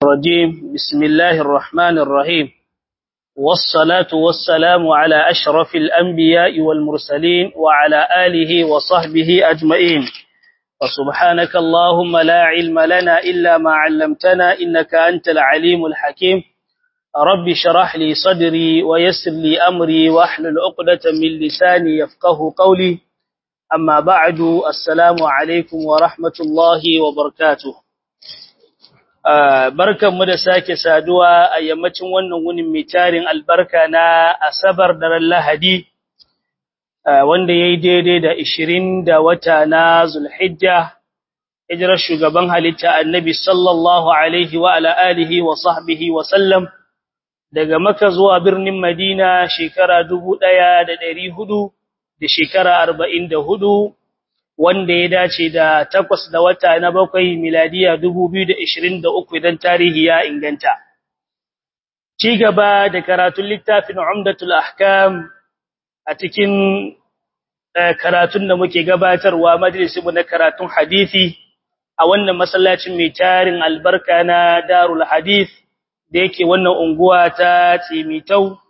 الرجيم بسم الله الرحمن الرحيم والصلاة والسلام على أشرف الأنبياء والمرسلين وعلى آله وصحبه أجمعين وسبحانك اللهم لا علم لنا إلا ما علمتنا إنك أنت العليم الحكيم رب شرح لي صدري ويسر لي أمري وأحلل عقدة من لساني يفقه قولي أما بعد السلام عليكم ورحمة الله وبركاته barkanmu da sake saduwa a yammacin wannan wunin mai tarin albarka na asabar daren lahadi wanda ya yi daidai da ishirin da wata na zulhijja hijirar shugaban halitta annabi sallallahu alaihi wa ala alihi wa sahbihi wa sallam daga maka zuwa birnin madina shekara dubu ɗaya da ɗari hudu da shekara arba'in da hudu wanda ya dace da takwas da wata na bakwai miladiya uku idan tarihi ya inganta. Ci gaba da karatun littafin Umdatul Ahkam a cikin karatun da muke gabatarwa majalisinmu na karatun hadisi a wannan masallacin mai tarin albarka na Darul Hadith da yake wannan unguwa ta Tsimitau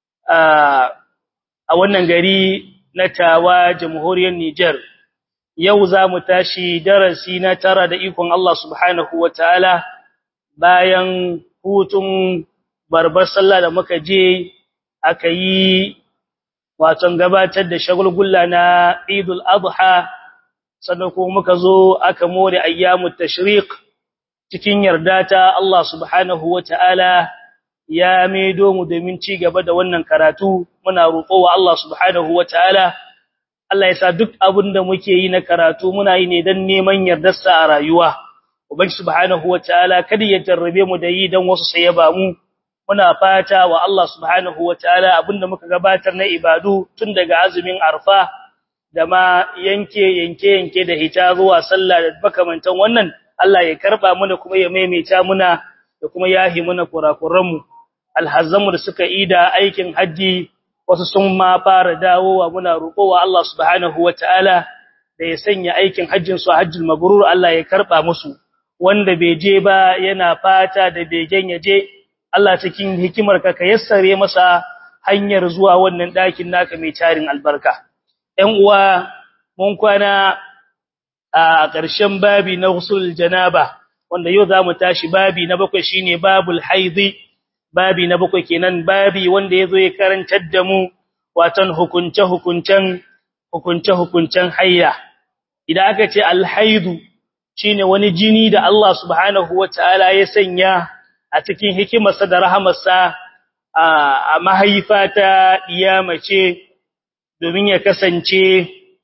a wannan gari na Tawa Jamhuriyar Nijar. yau za mu tashi darasi na tara da ikon Allah subhanahu wa ta'ala bayan hutun barbar sallah da muka je aka yi waton gabatar da shagulgulla na idul adha sannan kuma muka zo aka more ayyamut tashriq cikin yarda ta Allah subhanahu wa ta'ala ya maido mu domin ci gaba da wannan karatu muna roƙo wa Allah subhanahu wa ta'ala Allah ya sa duk abin da muke yi na karatu muna yi ne don neman yardarsa a rayuwa. Ubangi subhanahu wataala kada ya jarrabe mu da yi don wasu sai ya ba mu. Muna fata wa Allah subhanahu wataala abinda muka gabatar na ibadu tun daga azumin Arfa da ma yanke yanke yanke da hita zuwa sallah da makamantan wannan Allah ya karba mana kuma ya maimaita muna da kuma yahi muna kurakuran mu. Alhazzamu da suka ida aikin haji wasu sun ma fara dawowa muna roƙowa Allah subhanahu wataala da ya sanya aikin hajjin su hajjul mabrur Allah ya karba musu wanda bai je ba yana fata da begen ya je Allah cikin hikimar ka ka yassare masa hanyar zuwa wannan ɗakin naka mai tarin albarka ɗan uwa mun kwana a ƙarshen babi na husul janaba wanda yau zamu tashi babi na bakwai shine babul haidhi babi na bakwai kenan babi wanda yazo ya karantar da mu watan hukunce hukuncen hukunce hukuncen hayya idan aka ce alhaidu shine wani jini da Allah subhanahu wataala ya sanya a cikin hikimarsa da rahamarsa a mahaifa ta mace domin ya kasance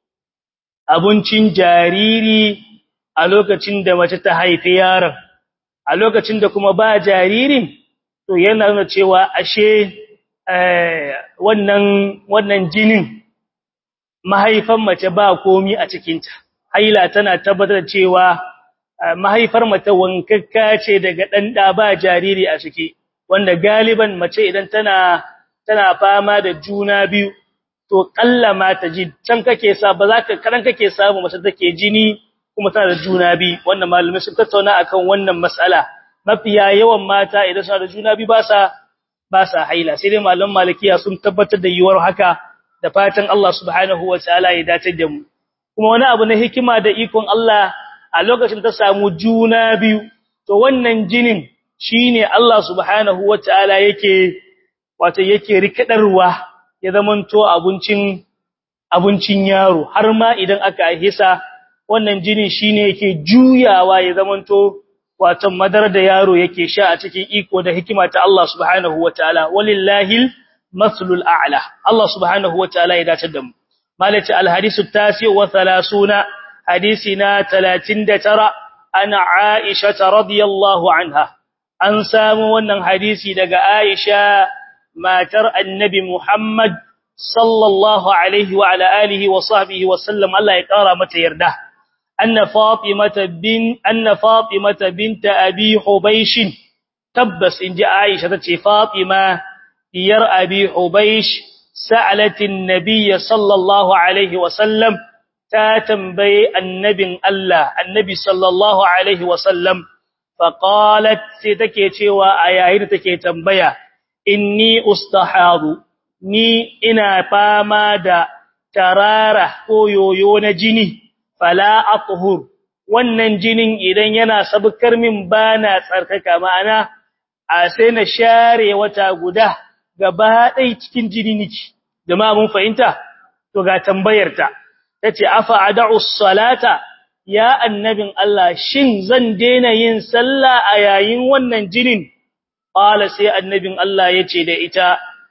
abincin jariri a lokacin da mace ta haifi yaron a lokacin da kuma ba jaririn to yana nuna cewa ashe wannan wannan jinin mahaifan mace ba komi a cikinta haila tana tabbatar cewa mahaifar mace wankakka ce daga dan da ba jariri a ciki wanda galiban mace idan tana tana fama da juna biyu to kallama ta ji can kake sa ba za ka karan kake samu mace take jini kuma tana da juna biyu wannan malumin sun tattauna akan wannan mas'ala mafiya yawan mata idan suna da juna biyu ba sa ba sa haila sai dai malaman malikiya sun tabbatar da yiwuwar haka da fatan Allah subhanahu wataala ya dace da mu kuma wani abu na hikima da ikon Allah a lokacin ta samu juna biyu to wannan jinin shine Allah subhanahu wataala yake wato yake rikadarwa ya zamanto abincin abincin yaro har ma idan aka hisa wannan jinin shine yake juyawa ya zamanto wato madar da yaro yake sha a cikin iko da hikima ta Allah subhanahu wataala walillahi maslul a'la Allah subhanahu wataala ya dace da mu malati alhadisu tasi wa 30 hadisina 39 ana aisha radhiyallahu anha an samu wannan hadisi daga aisha matar annabi muhammad sallallahu alaihi wa ala alihi wa sahbihi wa sallam Allah ya kara mata yarda أن فاطمة بن أن فاطمة بنت أبي حبيش تبس إن جاء عائشة تتي فاطمة ير أبي حبيش سألت النبي صلى الله عليه وسلم تاتنبي النبي الله النبي صلى الله عليه وسلم faqalat sai take cewa a yayin da take tambaya inni ustahadu ni ina fama da tarara ko yoyo na jini fala athhur wannan jinin idan yana sabkar min bana tsarkaka ma'ana a sai na share wata guda gaba ɗai cikin jini niki jama'a mun fahimta to ga tambayar ta tace afa ad'u salata ya annabin Allah shin zan daina yin sallah a yayin wannan jinin qala sai annabin Allah yace da ita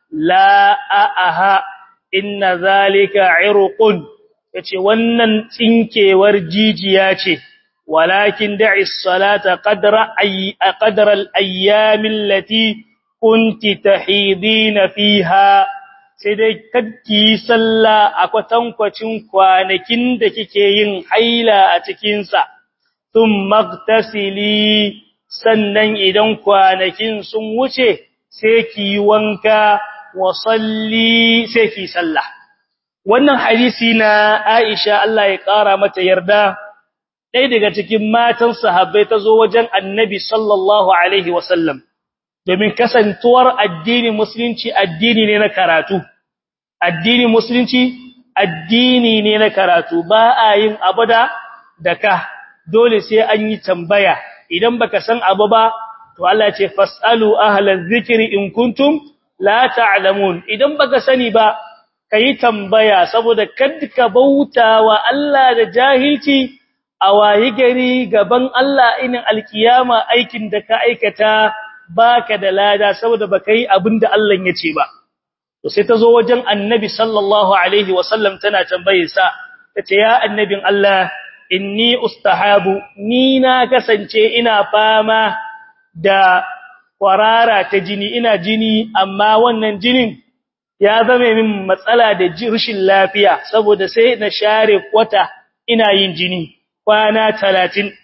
la aha inna zalika irqun yace wannan tsinkewar jijiya ce walakin da'i salata qadra ay qadra al-ayyam allati kunti tahidina fiha sai dai kadki sallah a kwatankwacin kwanakin da kike yin haila a cikin sa thumma magtasili sannan idan kwanakin sun wuce sai ki wanka wa salli sai ki sallah wannan hadisi na Aisha Allah ya kara mata yarda ɗaya daga cikin matan sahabbai ta zo wajen Annabi sallallahu alaihi wasallam domin kasantuwar addini musulunci addini ne na karatu addini musulunci addini ne na karatu ba a yin abada da ka dole sai an yi tambaya idan baka san abu ba to Allah ya ce fasalu ahlaz zikri in kuntum la ta'lamun idan baka sani ba kai tambaya saboda kadka bautawa Allah da jahilci a wayi gari gaban Allah inin alkiyama aikin da ka aikata baka da lada saboda baka yi abinda Allah ya ce ba to sai ta zo wajen annabi sallallahu alaihi wasallam tana tambaye sa tace ya annabin Allah inni ustahabu ni na kasance ina fama da kwarara ta jini ina jini amma wannan jinin ya zame min matsala da rashin lafiya saboda sai na share kwata ina yin jini kwana 30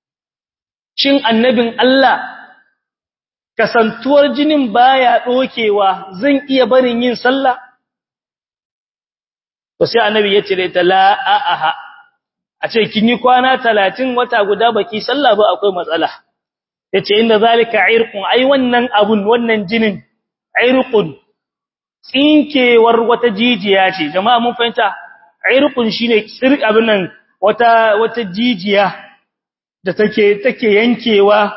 shin annabin Allah kasantuwar jinin baya dokewa zan iya barin yin sallah to sai annabi ya cire ta la aha a ce kin yi kwana 30 wata guda baki sallah ba akwai matsala yace inda zalika irqun ai wannan abun wannan jinin irqun tsinkewar wata jijiya ce jama'a mun fahimta irqun shine tsir abin nan wata wata jijiya da take take yankewa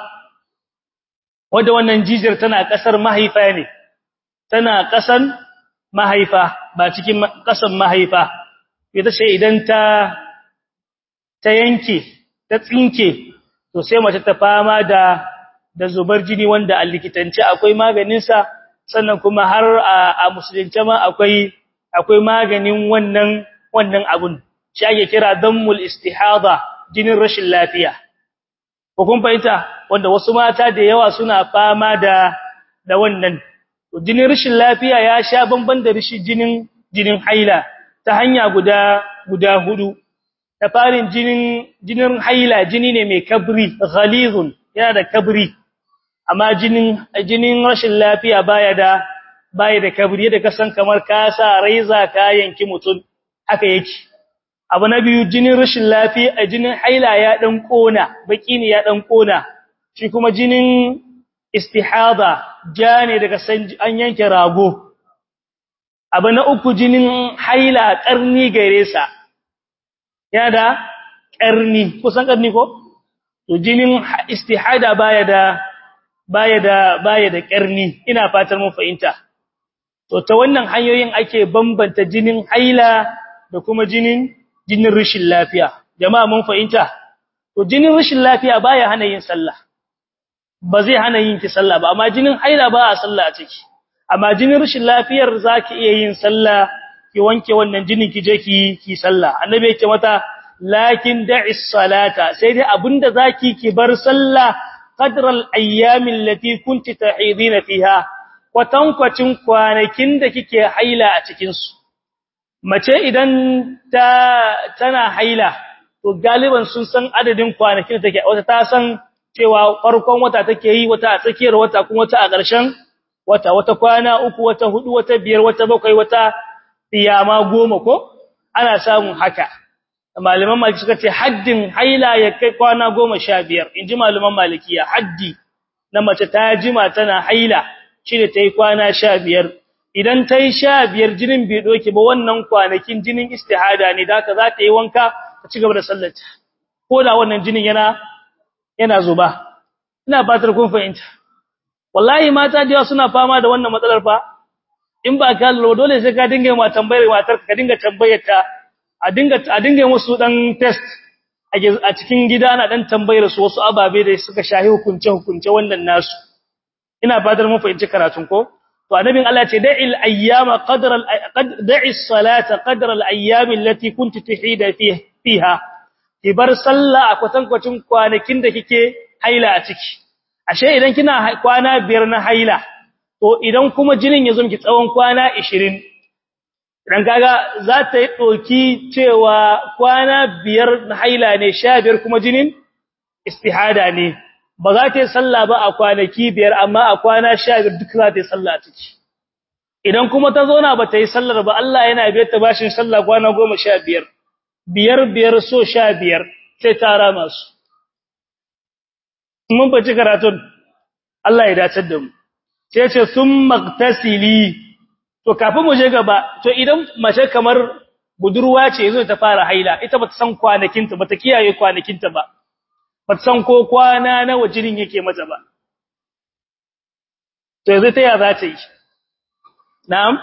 wanda wannan jijiyar tana kasar mahaifa ne tana kasan mahaifa ba cikin kasan mahaifa ita ce idan ta ta yanke ta tsinke to sai mace ta fama da da zubar jini wanda a likitance akwai maganin sa sannan kuma har a musulunce ma akwai akwai maganin wannan wannan abun shi ake kira dammul istihada jinin rashin lafiya ko kun fahimta wanda wasu mata da yawa suna fama da da wannan jinin rashin lafiya ya sha bamban da rashin jinin jinin haila ta hanya guda guda hudu ta farin jinin jinin haila jini ne mai kabri ghalizun yana da kabri amma jinin jinin rashin lafiya baya da baya da kabri da kasan kamar ka sa raiza ka yanki mutun haka yake abu na biyu jinin rashin lafiya a jinin haila ya dan kona baki ne ya dan kona shi kuma jinin istihada ja ne daga san an yanke rago abu na uku jinin haila karni gare sa ya da karni kusan karni ko to jinin istihada baya da baya da baya da karni ina fatar mun fahimta to ta wannan hanyoyin ake bambanta jinin haila da kuma jinin jinin rashin lafiya jama'a mun fahimta to jinin rashin lafiya baya hana yin sallah ba zai hana yin ki sallah ba amma jinin haila ba a sallah a ciki amma jinin rashin lafiyar zaki iya yin sallah ki wanke wannan jinin ki je ki ki sallah annabi yake mata lakin da'i salata sai dai abinda zaki ki bar sallah qadral ayyamin lati kunti tahidina fiha kwatankwacin kwanakin da kike haila a cikin su mace idan ta tana haila to galiban sun san adadin kwanakin da take wata ta san cewa farkon wata take yi wata a tsakiyar wata kuma wata a ƙarshen wata wata kwana uku wata hudu wata biyar wata bakwai wata tiyama goma ko ana samun haka malaman maliki suka ce haddin haila ya kai kwana 15 inji malaman malikiya haddi na mace ta jima tana haila shi da tayi kwana 15 idan tayi 15 jinin bai doke ba wannan kwanakin jinin istihada ne da haka za ta yi wanka ta ci gaba da sallarta ko da wannan jinin yana yana zuba ina fatar kun fahimta wallahi mata da suna fama da wannan matsalar fa in ba ka lura dole sai ka dinga ma tambayar matar ka dinga tambayar ta a dinga a dinga musu dan test a cikin gida ana dan tambayar su wasu ababe da suka shahi hukunce hukunce wannan nasu ina fatar mun fahimci karatun ko to annabin Allah ce da'il ayyama qadra al da'i salata qadra al ayyam allati kunti tuhida fiha kibar sallah a kwatankwacin kwanakin da kike haila a ciki ashe idan kina kwana biyar na haila to idan kuma jinin ya zo miki tsawon kwana 20 dan kaga za ta yi doki cewa kwana biyar na haila ne 15 kuma jinin istihada ne ba za ta yi sallah ba a kwanaki biyar amma a kwana 15 duk za ta yi sallah ciki idan kuma ta zo na ba ta yi sallar ba Allah yana biyar ta bashin sallah kwana 15 biyar biyar so 15 sai ta rama su mun bace karatun Allah ya dace da mu sai ce sun maktasili to kafin mu je gaba to idan mace kamar budurwa ce yazo ta fara haila ita bata san kwanakinta bata kiyaye kwanakinta ba bata san ko kwana nawa jinin yake mata ba to yanzu ta ya za ta yi na'am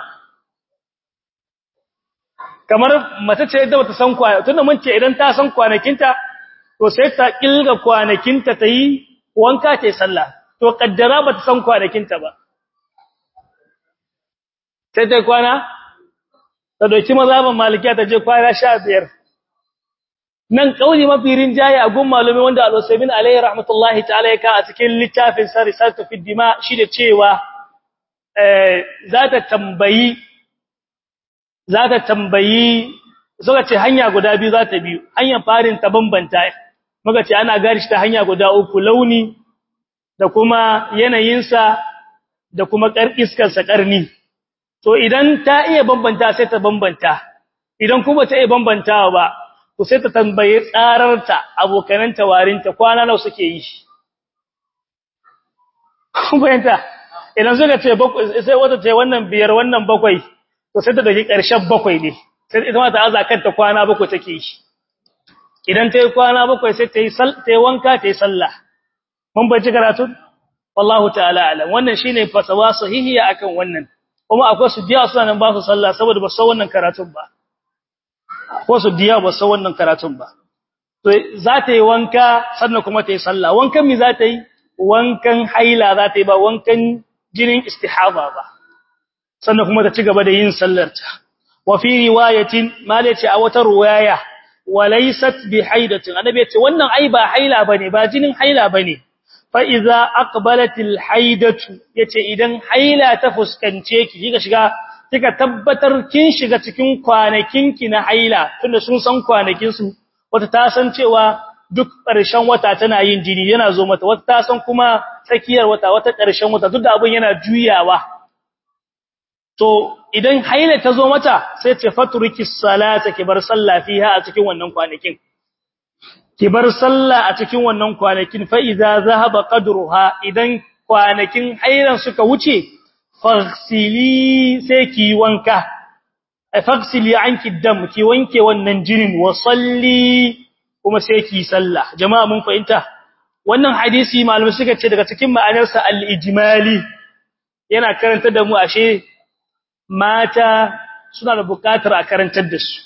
kamar mace ce ita bata san kwana tunda mun ce idan ta san kwanakinta to sai ta kilga kwanakinta ta yi wanka ta yi sallah to kaddara bata san kwanakinta ba sai ta kwana ta doki mazhaban malikiya ta je kwana 15 nan kauli mafi rinjaye a gun malumi wanda al-Usaymin alayhi rahmatullahi ta'ala yaka a cikin littafin sa risalatu fi dima shi da cewa eh za ta tambayi za ta tambayi suka ce hanya guda biyu za ta biyu hanyar farin ta bambanta muka ce ana gari shi ta hanya guda uku launi da kuma yanayinsa da kuma iskarsa ƙarni. To idan ta iya bambanta sai ta bambanta, idan kuma ta iya bambantawa ba, to sai ta tambaye tsararta abokanan tawarinta kwana nawa suke yi. Bayanta, idan suka ce sai wata ce wannan biyar wannan bakwai, to sai ta dauki ƙarshen bakwai ne, sai ita ma ta aza kanta kwana bakwai take yi. Idan ta yi kwana bakwai sai ta yi wanka ta yi sallah. mun bace karatu wallahu ta'ala alam wannan shine fatawa sahihiya akan wannan kuma akwai su diya suna nan ba su sallah saboda ba su wannan karatun ba ko su diya ba su wannan karatun ba to za ta yi wanka sannan kuma ta yi sallah wankan mi za ta yi wankan haila za ta yi ba wankan jinin istihaba ba sannan kuma ta ci gaba da yin sallar ta wa fi riwayatin malaci a wata riwaya walaysat bi haidatin annabi ya ce wannan ai ba haila bane ba jinin haila bane fa'iza aqbalatil haidatu yace idan haila ta fuskance ki kika shiga kika tabbatar kin shiga cikin kwanakinki na haila tunda sun san kwanakin su wata ta san cewa duk ƙarshen wata tana yin jini yana zo mata wata ta san kuma tsakiyar wata wata ƙarshen wata duk da abin yana juyawa to idan haila ta zo mata sai ce faturiki salata ki bar sallah fiha a cikin wannan kwanakin ki bar sallah a cikin wannan kwanakin fa idza zahaba qadruha idan kwanakin hairan suka wuce faghsili sai ki wanka faghsili anki dam ki wanke wannan jinin wa salli kuma sai ki sallah jama'a mun fahimta wannan hadisi malamai suka ce daga cikin ma'anarsa al-ijmali yana karantar da mu ashe mata suna da buƙatar a karantar da su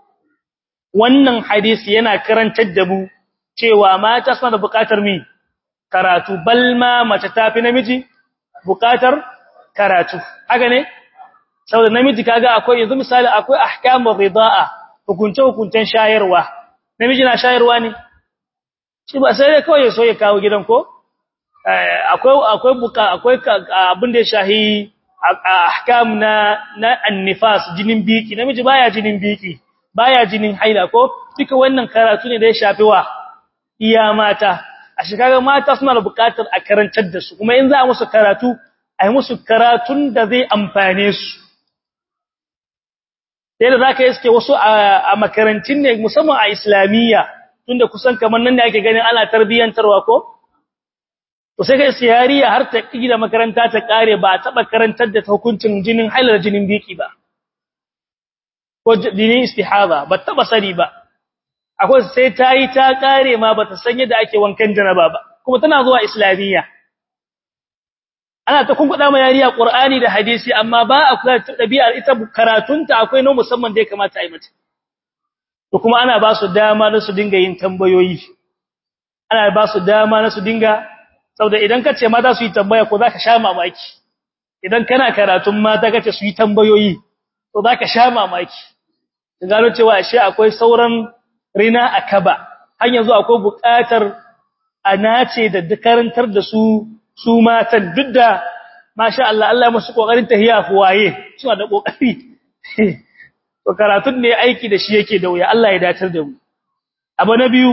wannan hadisi yana karantar da mu cewa mata suna da buƙatar mi karatu balma mace tafi namiji buƙatar karatu haka ne saboda namiji kaga akwai yanzu misali akwai ahkamur ridaa hukunce hukuncen shayarwa namiji na shayarwa ne shi ba sai dai kawai ya so ya kawo gidan ko akwai akwai buka akwai abin da ya shahi ahkam na na annifas jinin biki namiji baya jinin biki baya jinin haila ko duka wannan karatu ne da ya shafi wa iya mata a shekarar mata suna da bukatar a karantar da su kuma in za a musu karatu a yi musu karatun da zai amfane su sai da zaka iske wasu a makarantun ne musamman a islamiyya tunda kusan kamar nan ne ake ganin ana tarbiyantarwa ko to sai kai siyariya har ta da makaranta ta kare ba a taba karantar da hukuncin jinin hailar jinin biki ba ko jinin istihaba ba taba sani ba akwai sai ta yi ta kare ma ba ta san yadda ake wankan janaba ba kuma tana zuwa islamiyya ana ta kunkuda ma yariya qur'ani da hadisi amma ba a kula da dabi'ar ita karatunta akwai no musamman da ya kamata a yi mata to kuma ana ba su dama na su dinga yin tambayoyi ana ba su dama na su dinga saboda idan ka ce mata su yi tambaya ko zaka sha mamaki idan kana karatun mata kace su yi tambayoyi to zaka sha mamaki gano cewa ashe akwai sauran rina akaba har yanzu akwai buƙatar a nace da karantar da su su matan duk da masha Allah Allah musu kokarin tahiya fuwaye suna da kokari to karatun ne aiki da shi yake da wuya Allah ya datar da mu abu na biyu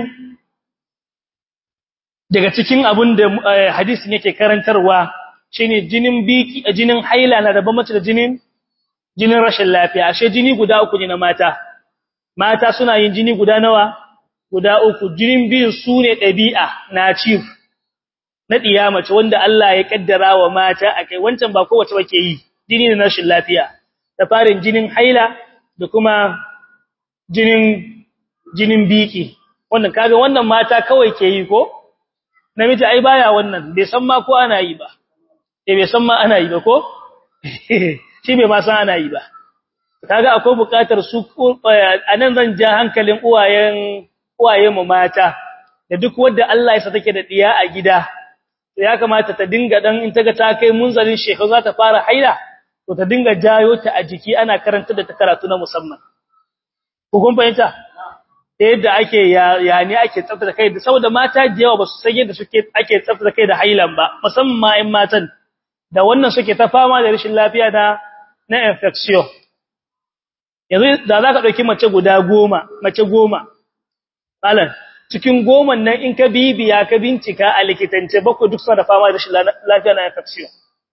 daga cikin abun da hadisin yake karantarwa shine jinin biki jinin haila na da bambanci da jinin jinin rashin lafiya ashe jini guda uku ne na mata mata suna yin jini guda nawa guda uku jinin biyu sune dabi'a na ciwo na mace wanda Allah ya kaddara wa mata akai wancan ba kowace bake yi jini na rashin lafiya da farin jinin haila da kuma jinin jinin biki wannan kaga wannan mata kawai ke yi ko namiji ai baya wannan bai san ma ko ana yi ba eh bai san ma ana yi ba ko shi bai ma san ana yi ba kaga akwai bukatar su anan zan ja hankalin uwayen uwayen mu mata da duk wanda Allah ya sa take da diya a gida to ya kamata ta dinga dan in taga ta kai munzalin shekaru za ta fara haila to ta dinga jayo ta a jiki ana karanta da ta karatu na musamman ko kun fahimta da yadda ake ya ne ake tsaftace kai saboda mata da yawa ba su san yadda suke ake tsaftace kai da hailan ba musamman ma in matan da wannan suke ta fama da rashin lafiya na na infection yanzu da za ka ɗauki mace guda goma mace goma malam cikin goman nan in ka bibiya ka bincika a likitance bakwai duk suna da fama da rashin lafiya na infection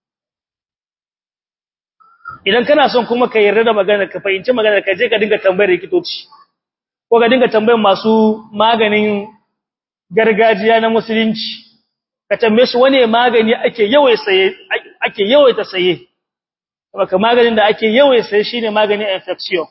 idan kana son kuma ka yarda da magana ka fahimci magana ka je ka dinga tambayar likitoci ko ka dinga tambayar masu maganin gargajiya na musulunci ka tambaye su wane magani ake yawai saye ake yawaita saye baka maganin da ake yawai saye shine maganin infection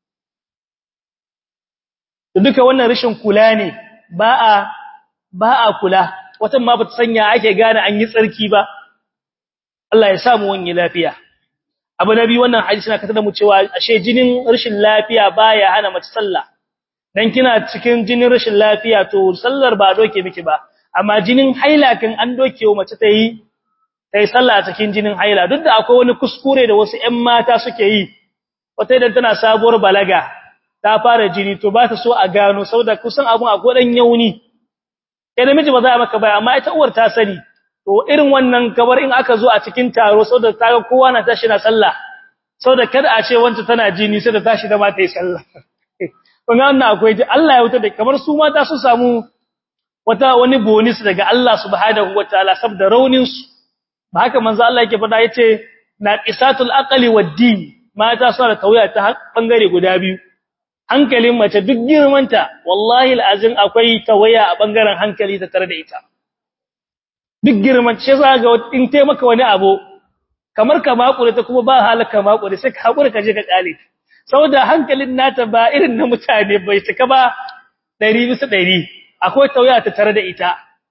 to duka wannan rashin kula ne ba a ba a kula watan ma bata sanya ake gane an yi tsarki ba Allah ya samu wani lafiya abu nabi wannan hadisi na katar da mu cewa ashe jinin rashin lafiya baya hana mace sallah dan kina cikin jinin rashin lafiya to sallar ba doke miki ba amma jinin haila kan an doke wa mace ta yi tai sallah cikin jinin haila duk da akwai wani kuskure da wasu ƴan mata suke yi wata idan tana sabuwar balaga ta fara jini to ba ta so a gano saboda kusan abun akwai dan yauni kai namiji ba za a maka bai amma ita uwar ta sani to irin wannan kabar in aka zo a cikin taro saboda ta ga kowa na tashi na sallah saboda kada a ce wanda tana jini sai da tashi da ma ta yi sallah kun ga wannan akwai ji Allah ya wuta da kamar su mata su samu wata wani bonus daga Allah subhanahu wataala saboda raunin su ba haka manzo Allah yake faɗa yace naqisatul aqli wad-din mata suna da tawaya ta bangare guda biyu hankalin mace duk girmanta wallahi alazim akwai tawaya a bangaren hankali ta tare da ita duk girman shi za ga in tai maka wani abu kamar ka makure ta kuma ba halaka makure sai ka hakura ka je ka kale saboda hankalin nata ba irin na mutane bai cika ba 100 bisa 100 akwai tawaya ta tare da ita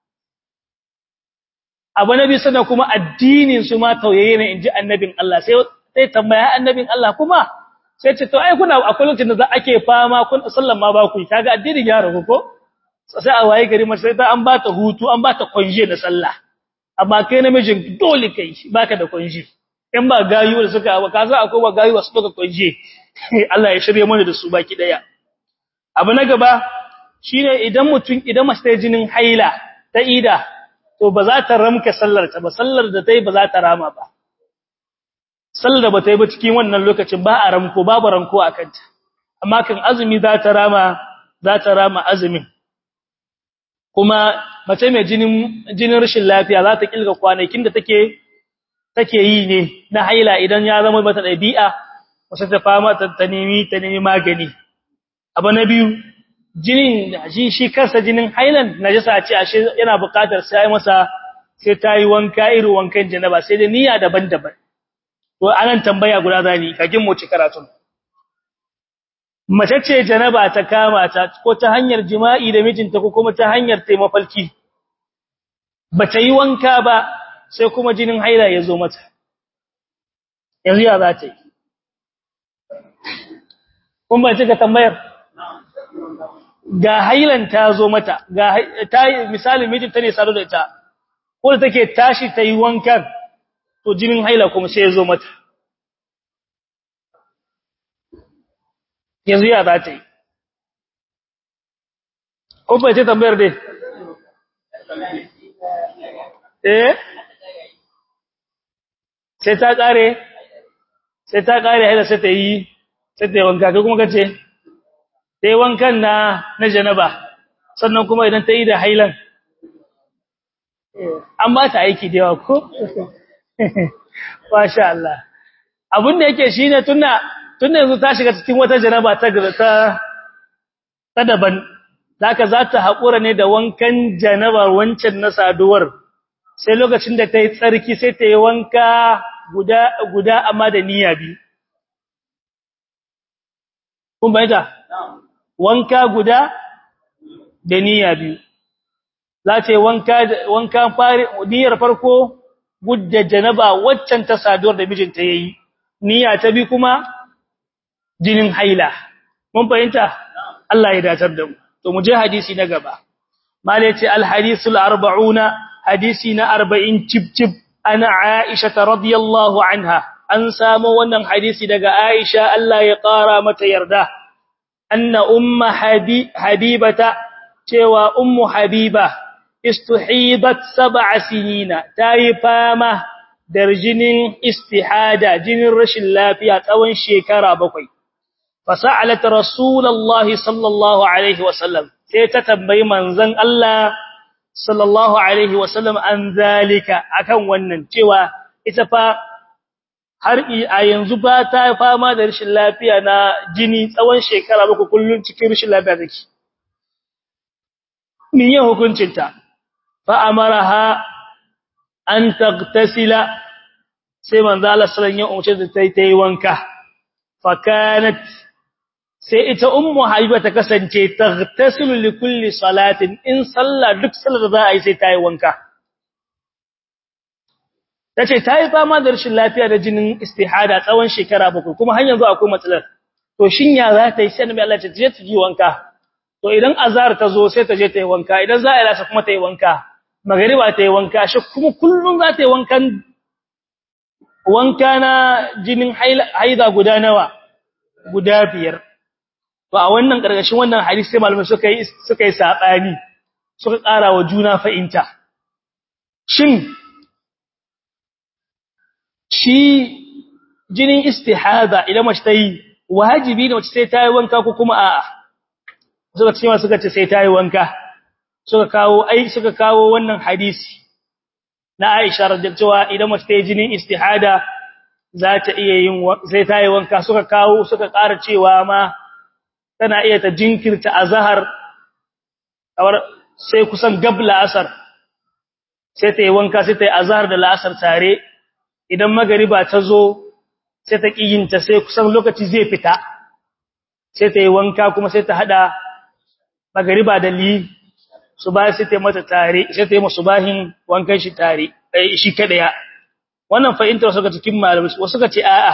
abu nabi sana kuma addinin su ma tauyaye ne inji annabin Allah sai sai tambaya annabin Allah kuma sai ce to ai kuna akwai lokacin da za ake fama kun sallan ma ba ku kaga addinin ya ragu ko sai a waye gari mace sai ta an ba ta hutu an ba ta konje da sallah amma kai namijin dole kai baka da konje in ba gayu da suka ba kaza akwai ba gayu wasu suka konje Allah ya shirye mana da su baki daya abu na gaba shine idan mutum idan mace ta jinin haila ta ida to ba za ta ramka sallar ta ba sallar da ta yi ba za ta rama ba sallar da ba ta yi ba cikin wannan lokacin ba a ramko babu ranko a kanta amma kan azumi za ta rama za ta rama azumin kuma mace mai jinin jinin rashin lafiya za ta kilga kwanakin da take take yi ne na haila idan ya zama mata dabi'a wasu ta fama ta nemi ta nemi magani abu na biyu jinin shi shi kansa jinin hailan najasa ce ashe yana buƙatar sai masa sai ta yi wanka irin wankan janaba sai da niyya daban-daban to anan tambaya guda zani kagin mu ci karatun mace ce janaba ta kama ta ko ta hanyar jima'i da mijinta ko kuma ta hanyar taimafalki bata yi wanka ba sai kuma jinin haila ya zo mata yanzu ya za ta yi kun ba cika tambayar ga hailan ta zo mata ga ta misali mijinta ne sadu da ita ko da take tashi ta yi wankan to jinin haila kuma sai ya zo mata yanzu ya za ta yi ko ba ce tambayar dai eh sai ta kare sai ta kare haila sai ta yi sai ta yi wanka kai kuma kace ta yi wankan na na janaba sannan kuma idan ta yi da hailan an ba ta aiki da yawa ko masha Allah abin da yake shine tunda tunda yanzu ta shiga cikin wata janaba ta ta ta daban zaka za ta haƙura ne da wankan janabar wancan na saduwar sai lokacin da ta yi tsarki sai ta yi wanka guda guda amma da niyya biyu kun bayyana wanka guda da niyya biyu za ta yi wanka wanka fari niyyar farko gudda janaba waccan ta saduwar da mijinta yayi niyya ta bi kuma jinin haila mun fahimta Allah ya datar da mu to mu je hadisi na gaba mala ce al hadisul 40 hadisi na 40 cip cip ana aisha radhiyallahu anha an samu wannan hadisi daga aisha Allah ya kara mata yarda anna umma habibata cewa ummu habiba istuhibat sab'a sinina tayi fama da jinin istihada jinin rashin lafiya tsawon shekara bakwai fasa'alat rasulullahi sallallahu alaihi wasallam sai ta tambayi manzon Allah sallallahu alaihi wasallam an zalika akan wannan cewa ita fa har a yanzu ba ta fama da rashin lafiya na jini tsawon shekara bakwai kullun cikin rashin lafiya take min yin hukuncinta fa amaraha an taghtasila sai manzo Allah sallallahu alaihi wasallam ya umarce ta yi wanka fa kanat sai ita ummu habiba ta kasance taghtasilu li kulli salatin in sallah duk sallar da za a yi sai ta yi wanka tace ta yi fama da rashin lafiya da jinin istihada tsawon shekara bakwai kuma har yanzu akwai matsalar to shin ya za ta yi sai annabi Allah ya ce je ta yi wanka to idan azhar ta zo sai ta je ta yi wanka idan za a yi lasa kuma ta yi wanka magariba ta yi wanka shi kuma kullun za ta yi wankan wanka na jinin haida guda nawa guda biyar to a wannan karkashin wannan hadisi sai malamai suka yi suka yi sabani suka ƙara wa juna fa'inta shin shi jinin istihada idan mace ta yi wajibi ne mace sai ta yi wanka ko kuma a'a suka ce suka ce sai ta yi wanka suka kawo ai suka kawo wannan hadisi na Aisha radhiyallahu idan mace ta yi jinin istihada za ta iya yin sai ta yi wanka suka kawo suka ƙara cewa ma tana iya ta jinkirta azhar kamar sai kusan gabla asar sai ta yi wanka sai ta yi azhar da la'asar tare idan magariba ta zo sai ta kiyinta sai kusan lokaci zai fita sai ta yi wanka kuma sai ta hada magariba da li subahi sai ta yi mata tare sai ta yi musu bahin wankan shi tare shi kadaya wannan fahimtar wasu ga cikin malamai wasu ga ce a'a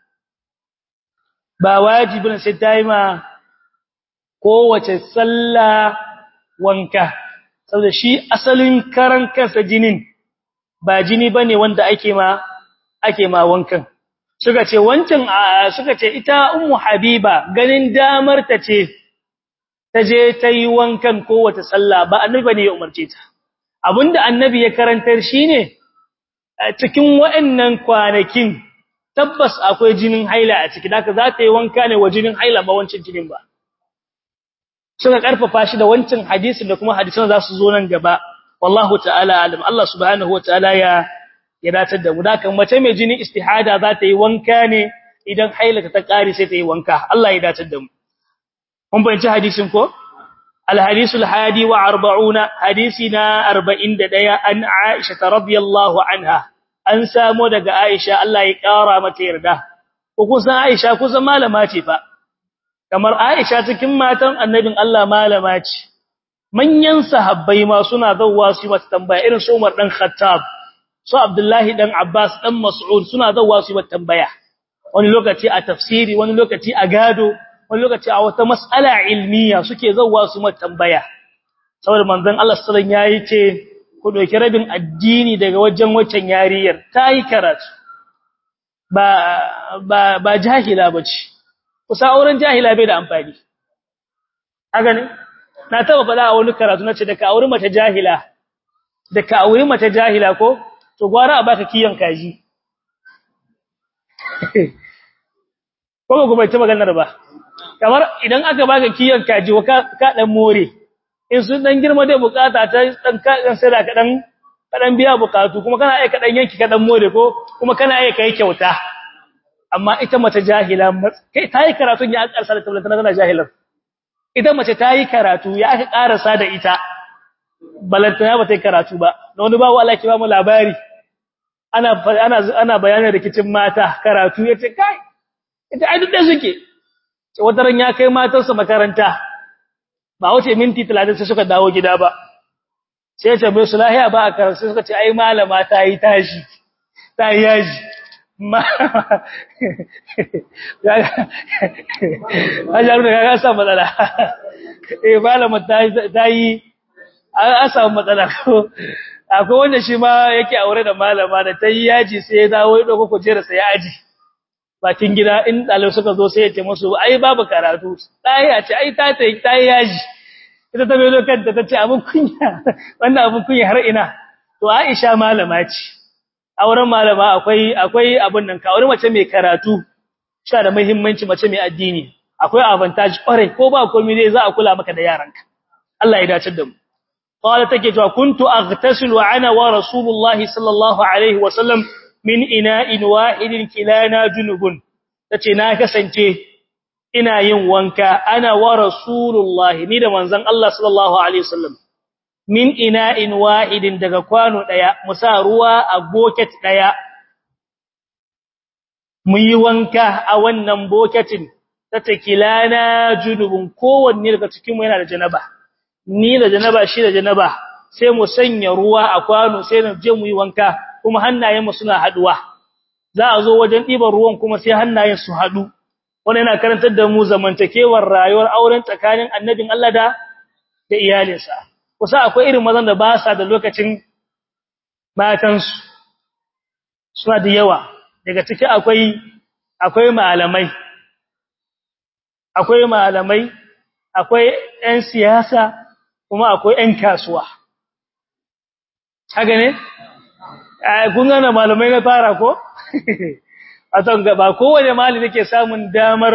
ba wajibin sai ta yi ma kowace sallah wanka saboda shi asalin karan kansa jinin ba jini bane wanda ake ma ake ma wankan suka ce wancan suka ce ita ummu habiba ganin damar ta ce ta je ta yi wankan kowace sallah ba annabi ne ya umarce ta abinda annabi ya karantar shine cikin waɗannan kwanakin tabbas akwai jinin haila a ciki haka za ta yi wanka ne wa jinin haila ba wancan jinin ba suka karfafa shi da wancan hadisin da kuma hadisan za su zo nan gaba wallahu ta'ala alim Allah subhanahu wataala ya ya datar da mu da kan mace mai jinin istihada za ta yi wanka ne idan hailata ta kare sai ta yi wanka Allah ya dace da mu mun bayyana hadisin ko الحديث الحادي وأربعون حديثنا أربعين دقيا أن عائشة رضي الله عنها أن سامو دقى عائشة الله يكارى متيرده وكوسا عائشة كوسا ما لماتي فا kamar Aisha cikin matan annabin Allah malama ce manyan sahabbai ma suna zawwa su mata tambaya irin su Umar dan Khattab su Abdullahi dan Abbas dan Mas'ud suna zawwa su mata tambaya wani lokaci a tafsiri wani lokaci a gado wani lokaci a wata mas'ala ilmiya suke zawwa su mata tambaya saboda manzon Allah sallallahu alaihi wasallam yayi ce ku doki rabin addini daga wajen waccan yariyar tayi karatu ba ba ba jahila bace kusa auren jahila bai da amfani haka ne na taba faɗa a wani karatu nace da ka auri mata jahila da ka auri mata jahila ko to gwara a baka kiyon kaji ko ba ku bai ta maganar ba kamar idan aka baka kiyon kaji wa ka dan more in sun dan girma dai bukata ta dan ka dan sai da ka dan ka dan biya bukatu kuma kana aika dan yanki ka dan more ko kuma kana aika kai kyauta amma ita mace jahila kai tayi karatu ya karsa da tabbata tana jahilar ita mace tayi karatu ya aka karasa da ita balantana ba ta karatu ba da wani bawo Allah ki ba mu labari ana ana ana bayanin rikicin mata karatu yace kai ita ai duk da suke wata ran ya kai matarsa makaranta ba wace minti 30 sai suka dawo gida ba sai ya ce mai sulahiya ba a karatu suka ce ai malama ta yi tashi ta yi yaji Ajaru da ya samu matsala. Eh malama ta yi an samu matsala ko akwai wanda shi ma yake aure da malama da ta yi yaji sai ya dawo ya dauko kujera sai ya aji. Bakin gida in ɗalibai suka zo sai ya ce musu ai babu karatu. Ta yi ce ai ta ta ta yi yaji. Ita ta bai kanta ta ce abin kunya wannan abin kunya har ina. To Aisha malama ce. auren malama akwai akwai abin nan ka aure mace mai karatu sha da muhimmanci mace mai addini akwai advantage kware ko ba komai dai za a kula maka da yaranka Allah ya dace da mu qala take cewa kuntu aghtasilu ana wa rasulullahi sallallahu alaihi wa sallam min ina'in wahidin kilana junubun tace na kasance ina yin wanka ana wa rasulullahi ni da manzon Allah sallallahu alaihi wasallam min ina'in wahidin daga kwano daya musa ruwa a bucket daya mu yi wanka a wannan bucketin ta takilana junubun kowanne daga cikin mu yana da janaba ni da janaba shi da janaba sai mu sanya ruwa a kwano sai mu je mu yi wanka kuma hannayen mu suna haduwa za a zo wajen ɗiban ruwan kuma sai hannayen su hadu wannan yana karantar da mu zamantakewar rayuwar auren tsakanin annabin Allah da da iyalinsa kusa akwai irin mazan da ba sa da lokacin matansu suna da yawa daga ciki akwai akwai malamai akwai malamai akwai ƴan siyasa kuma akwai ƴan kasuwa haka ne kun gane malamai na fara ko a ton gaba kowane malami yake samun damar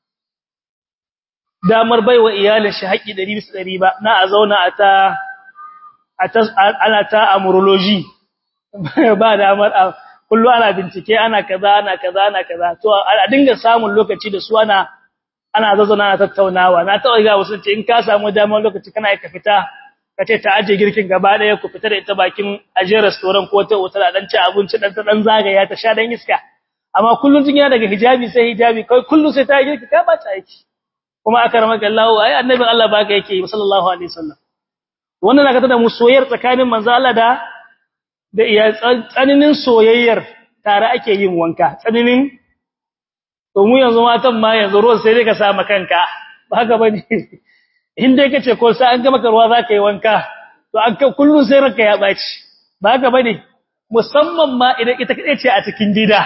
damar baiwa iyalin shi haƙi 100% ba na a zauna a ta ana ta amurology ba damar a kullu ana bincike ana kaza ana kaza ana kaza to a dinga samun lokaci da su ana ana zazzauna ana tattaunawa na taɓa ga wasu ce in ka samu damar lokaci kana ka fita ka ce ta aje girkin gaba ɗaya ku fita da ita bakin aje restaurant ko ta hotel dan ci abinci dan ta dan zagaya ta sha dan iska amma kullun tun yana daga hijabi sai hijabi kai kullun sai ta girki ka ba ta aiki kuma aka ramaka Allah ai annabin Allah baka yake sallallahu alaihi wasallam wannan naka tada mu soyayyar tsakanin manzo Allah da da iya tsaninin soyayyar tare ake yin wanka tsananin to mu yanzu matan ma yanzu ruwan sai dai ka sa kanka ba haka bane in dai kace ko sai an ga maka ruwa zaka yi wanka to an ka kullun sai ranka ya baci ba haka bane musamman ma idan ita kace ce a cikin gida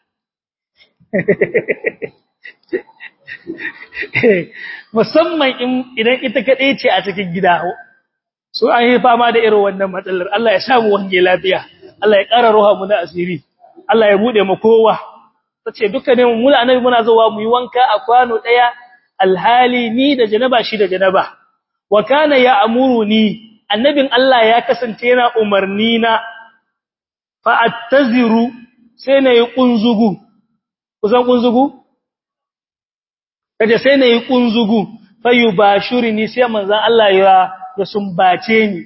musamman idan ita kaɗai ce a cikin gida so an yi fama da irin wannan matsalar Allah ya samu wange lafiya Allah ya ƙara ruha mu na asiri Allah ya bude mu kowa tace dukkanin mu annabi muna zuwa mu yi wanka a kwano daya alhali ni da janaba shi da janaba wa kana ya amuruni annabin Allah ya kasance yana umarni na fa attaziru sai na yi kunzugu kusan kunzugu kaje sai nayi kunzugu fayubashirini sai manzon Allah ya ya sumbace ni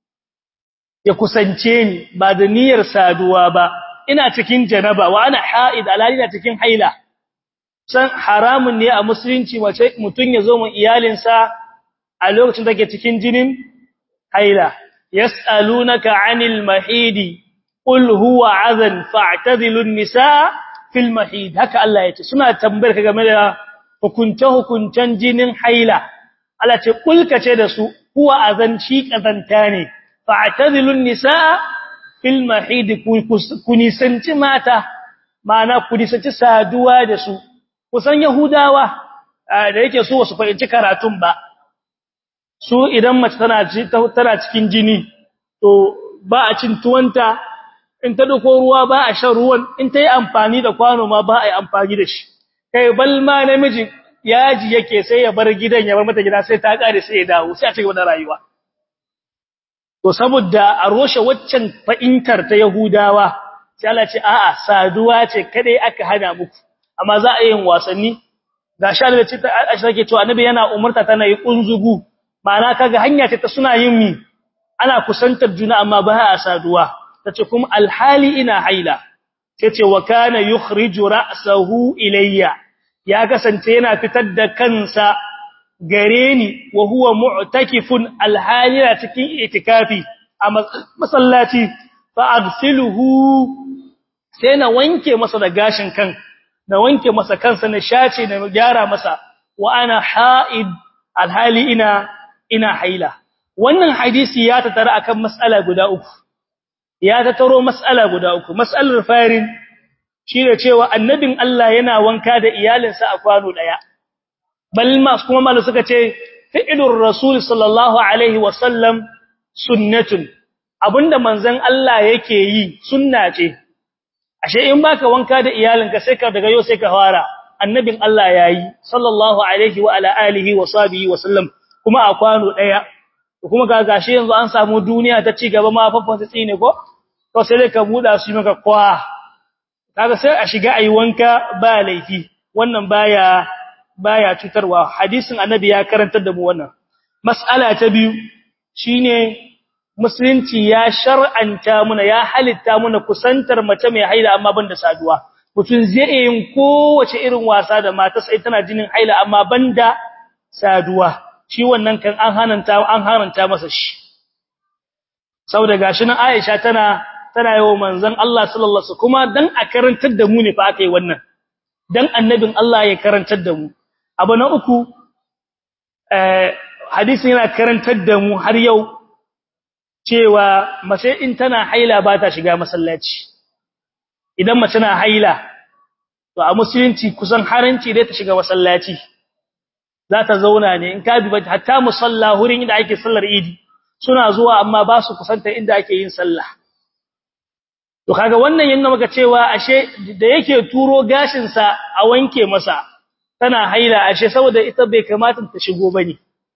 ya kusance ni ba da niyyar saduwa ba ina cikin janaba wa ana haid alalina cikin haila san haramun ne a musulunci wace mutun ya zo mu iyalinsa a lokacin da ke cikin jinin haila yas'alunaka 'anil mahidi qul huwa 'adhan fa'tazilun nisaa fil mahid haka Allah yace suna tambayar ka game da hukunce hukuncen jinin haila Allah ce kulka ce da su huwa azan shi kazanta ne fa'tazilun nisaa fil mahid ku nisanci mata ma'ana ku nisanci saduwa da su kusan yahudawa da yake so su fahimci karatun ba su idan mace tana tana cikin jini to ba a cin tuwanta in ta dauko ruwa ba a shan ruwan in ta yi amfani da kwano ma ba a yi amfani da shi kai bal ma namiji yaji yake sai ya bar gidan ya bar mata gida sai ta kare sai ya dawo sai a cigaba da rayuwa to saboda a roshe waccan fa'intar ta yahudawa sai Allah ce a'a saduwa ce kadai aka hana muku amma za a yi wasanni ga sha da ce ta ake cewa annabi yana umarta tana yi kunzugu ma'ana kaga hanya ce ta suna yin mi ana kusantar juna amma ba a saduwa tace kuma alhali ina haila tace wa kana yukhriju ra'sahu ilayya ya kasance yana fitar da kansa gare ni wa huwa mu'takifun alhali na cikin itikafi a masallaci fa aghsiluhu sai na wanke masa da gashin kan na wanke masa kansa na shace na gyara masa wa ana ha'id alhali ina ina haila wannan hadisi ya tattara akan mas'ala guda uku ya tattaro mas'ala guda uku mas'alar farin shine cewa annabin Allah yana wanka da iyalinsa a kwano daya bal ma kuma malu suka ce fi'lur rasul sallallahu alaihi wasallam sunnatun abinda manzon Allah yake yi sunna ce ashe in baka wanka da iyalinka sai ka daga yau sai ka fara annabin Allah yayi sallallahu alaihi wa ala alihi wa sahbihi wa sallam kuma a kwano daya kuma ga gashi yanzu an samu duniya ta ci gaba ma faffan ta tsine ko to sai dai ka buda su maka kwa kaga sai a shiga ayi wanka ba laifi wannan baya baya cutarwa hadisin annabi ya karantar da mu wannan mas'ala ta biyu shine musulunci ya shar'anta muna ya halitta muna kusantar mace mai haila amma banda saduwa mutun zai yin kowace irin wasa da mata sai tana jinin haila amma banda saduwa shi wannan kan an hananta an haranta masa shi saboda gashi nan Aisha tana tana yawo manzon Allah sallallahu alaihi kuma dan a karantar da mu ne fa aka yi wannan dan annabin Allah ya karantar da mu abu na uku eh hadisin yana karantar da mu har yau cewa mace in tana haila ba ta shiga masallaci idan mace na haila to a musulunci kusan haranci dai ta shiga masallaci za ta zauna ne in ka bi hatta musalla hurin inda ake sallar idi suna zuwa amma ba su kusanta inda ake yin sallah to kaga wannan yana maka cewa ashe da yake turo gashin sa a wanke masa tana haila ashe saboda ita bai kamata ta shigo bane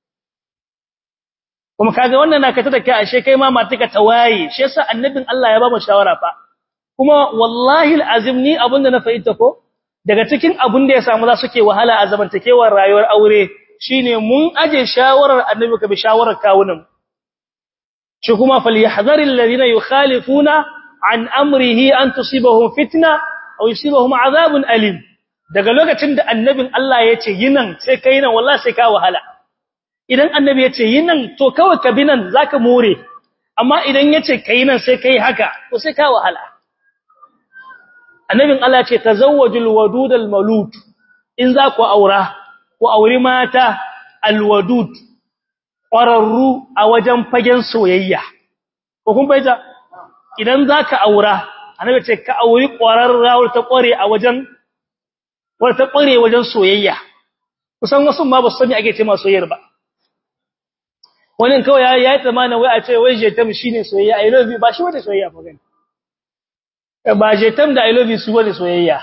kuma kaga wannan na kata da kai ashe kai ma matuka tawaye shi yasa annabin Allah ya ba mu shawara fa kuma wallahi alazim ni abinda na fahimta ko daga cikin abin da ya samu za suke wahala a zamantakewar rayuwar aure shine mun aje shawarar annabi ka bi shawarar kawunan shi kuma falyahzaril ladina yukhalifuna an amrihi an tusibahum fitna aw yusibahum azabun alim daga lokacin da annabin Allah ya ce yinan sai kai nan wallahi sai ka wahala idan annabi ya ce yinan to kawai ka bi nan zaka more amma idan ya ce kai nan sai kai haka to sai ka wahala annabin Allah ce tazawwajul wadud almalud in za ku aura ku auri mata alwadud ƙwararru a wajen fagen soyayya ko kun baita idan za ka aura annabi ce ka auri ƙwararra ta ƙware a wajen wata ƙware wajen soyayya kusan wasu ma ba su sani ake ce ma soyayyar ba wani kawai ya yi tsammanin wai a ce wai jetam shine soyayya i love you ba shi wani soyayya ba gani ba jetam da I love you su wani soyayya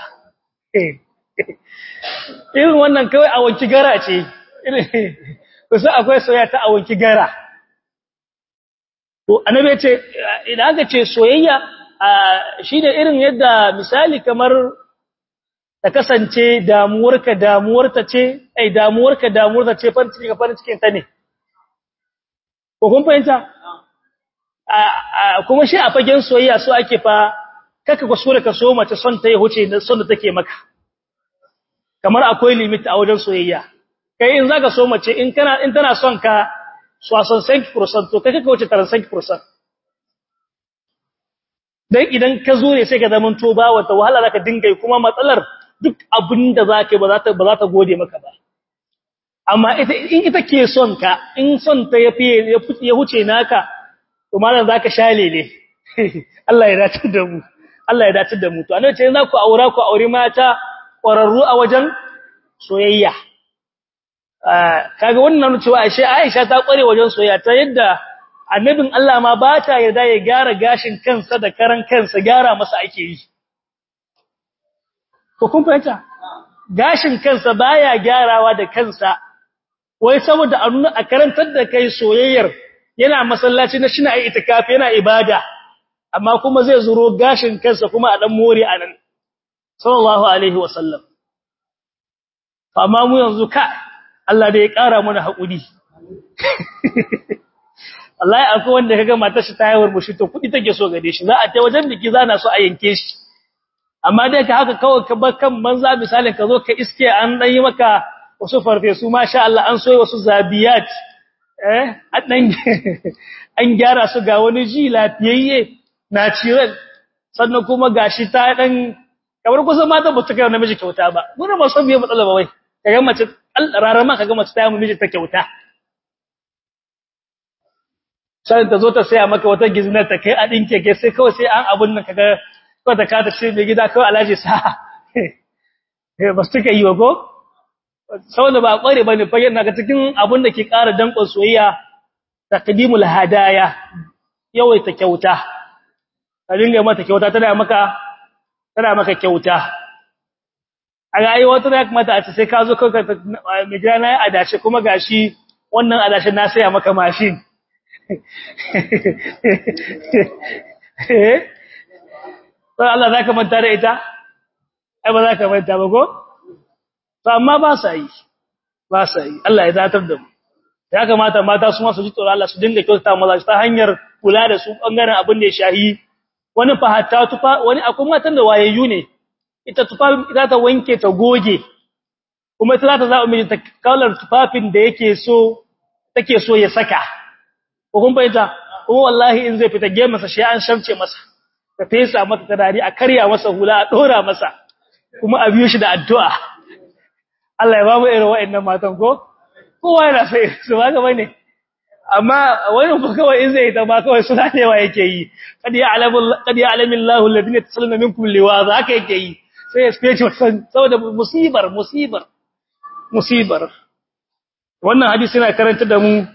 irin wannan kawai a wanki gara ce kusa akwai soyayya ta a wanki gara to annabi ya ce idan aka ce soyayya shi da irin yadda misali kamar ta kasance damuwarka damuwarta ce ai damuwarka damuwarta ce farin ciki ka farin cikin ta ne ko kun fahimta kuma shi a fagen soyayya so ake fa kaka kusura ka so mace son ta ya huce son da take maka kamar akwai limit a wajen soyayya kai in zaka so mace in kana in tana son ka so son 5% to kai kaka wuce 5% dan idan ka zo ne sai ka zaman to ba wata wahala zaka dinga yi kuma matsalar duk abinda zaka ba za ta ba za ta gode maka ba amma ita in ita ke son ka in son ta yafi ya huce naka to malam zaka shalele Allah ya dace da mu Allah ya dace da mu to annabi ce za ku aura ku aure mata ƙwararru a wajen soyayya kaga wannan cewa ashe Aisha ta ƙware wajen soyayya ta yadda annabin Allah ma ba ta yarda ya gyara gashin kansa da karan kansa gyara masa ake yi ko kun fahimta gashin kansa baya gyarawa da kansa wai saboda a nuna a karantar da kai soyayyar yana masallaci na shina itikafi yana ibada amma kuma zai zuro gashin kansa kuma a dan more anan sallallahu alaihi wasallam amma mu yanzu ka Allah da ya kara mana hakuri wallahi akwai wanda kaga matar shi ta yawar mushi to kudi take so gade shi za a tai wajen biki zana so a yanke shi amma dai ka haka kawai ka bar kan manza misalin ka zo ka iske an dan yi maka wasu farfesu masha Allah an soyi wasu zabiyat eh dan an gyara su ga wani ji lafiyayye natural sannan kuma gashi ta dan kamar kusan mata ba su kai namiji kyauta ba mun ba so biye matsala ba wai kaga mace rarama kaga mace ta yi miji ta kyauta sai ta zo ta saya maka wata giznar ta kai a dinke ke sai kawai sai an abun nan kaga kawai ta kata ce mai gida kawai alaji sa eh ba su kai yi wa ko saboda ba kware bane fa yana ga cikin abun da ke ƙara dankon soyayya taqdimul hadaya yawaita kyauta ka dinga mata kyauta tana maka tana maka kyauta a ga ai wata ya kamata a ce sai ka zo kanka mai gida na adashi kuma gashi wannan adashi na saya maka mashin eh sai Allah zaka manta da ita ai ba zaka manta ba ko to amma ba sa yi ba sa yi Allah ya zatar da mu ya kamata mata su ma su ji tsoro Allah su dinga kyautata maza ta hanyar kula da su bangaren abin da ya shahi wani fahatta tufa wani akwai matan da wayayyu ne ita tufa za ta wanke ta goge kuma ita za ta zaɓa miji ta kalar tufafin da yake so take so ya saka ko kun bayyana kuma wallahi in zai fita gema sa shi an shamce masa ta fesa mata tarari a karya masa hula a dora masa kuma a biyo shi da addu'a Allah ya ba mu irin wa'annan matan ko kowa yana sai su ba ga bane amma wani ba kawai in zai ta ba kawai suna newa yake yi kad ya alamu kad ya alamu Allahu alladhina tasalluna minkum liwaza haka yake yi sai ya spece wannan saboda musibar musibar musibar wannan hadisi yana karanta da mu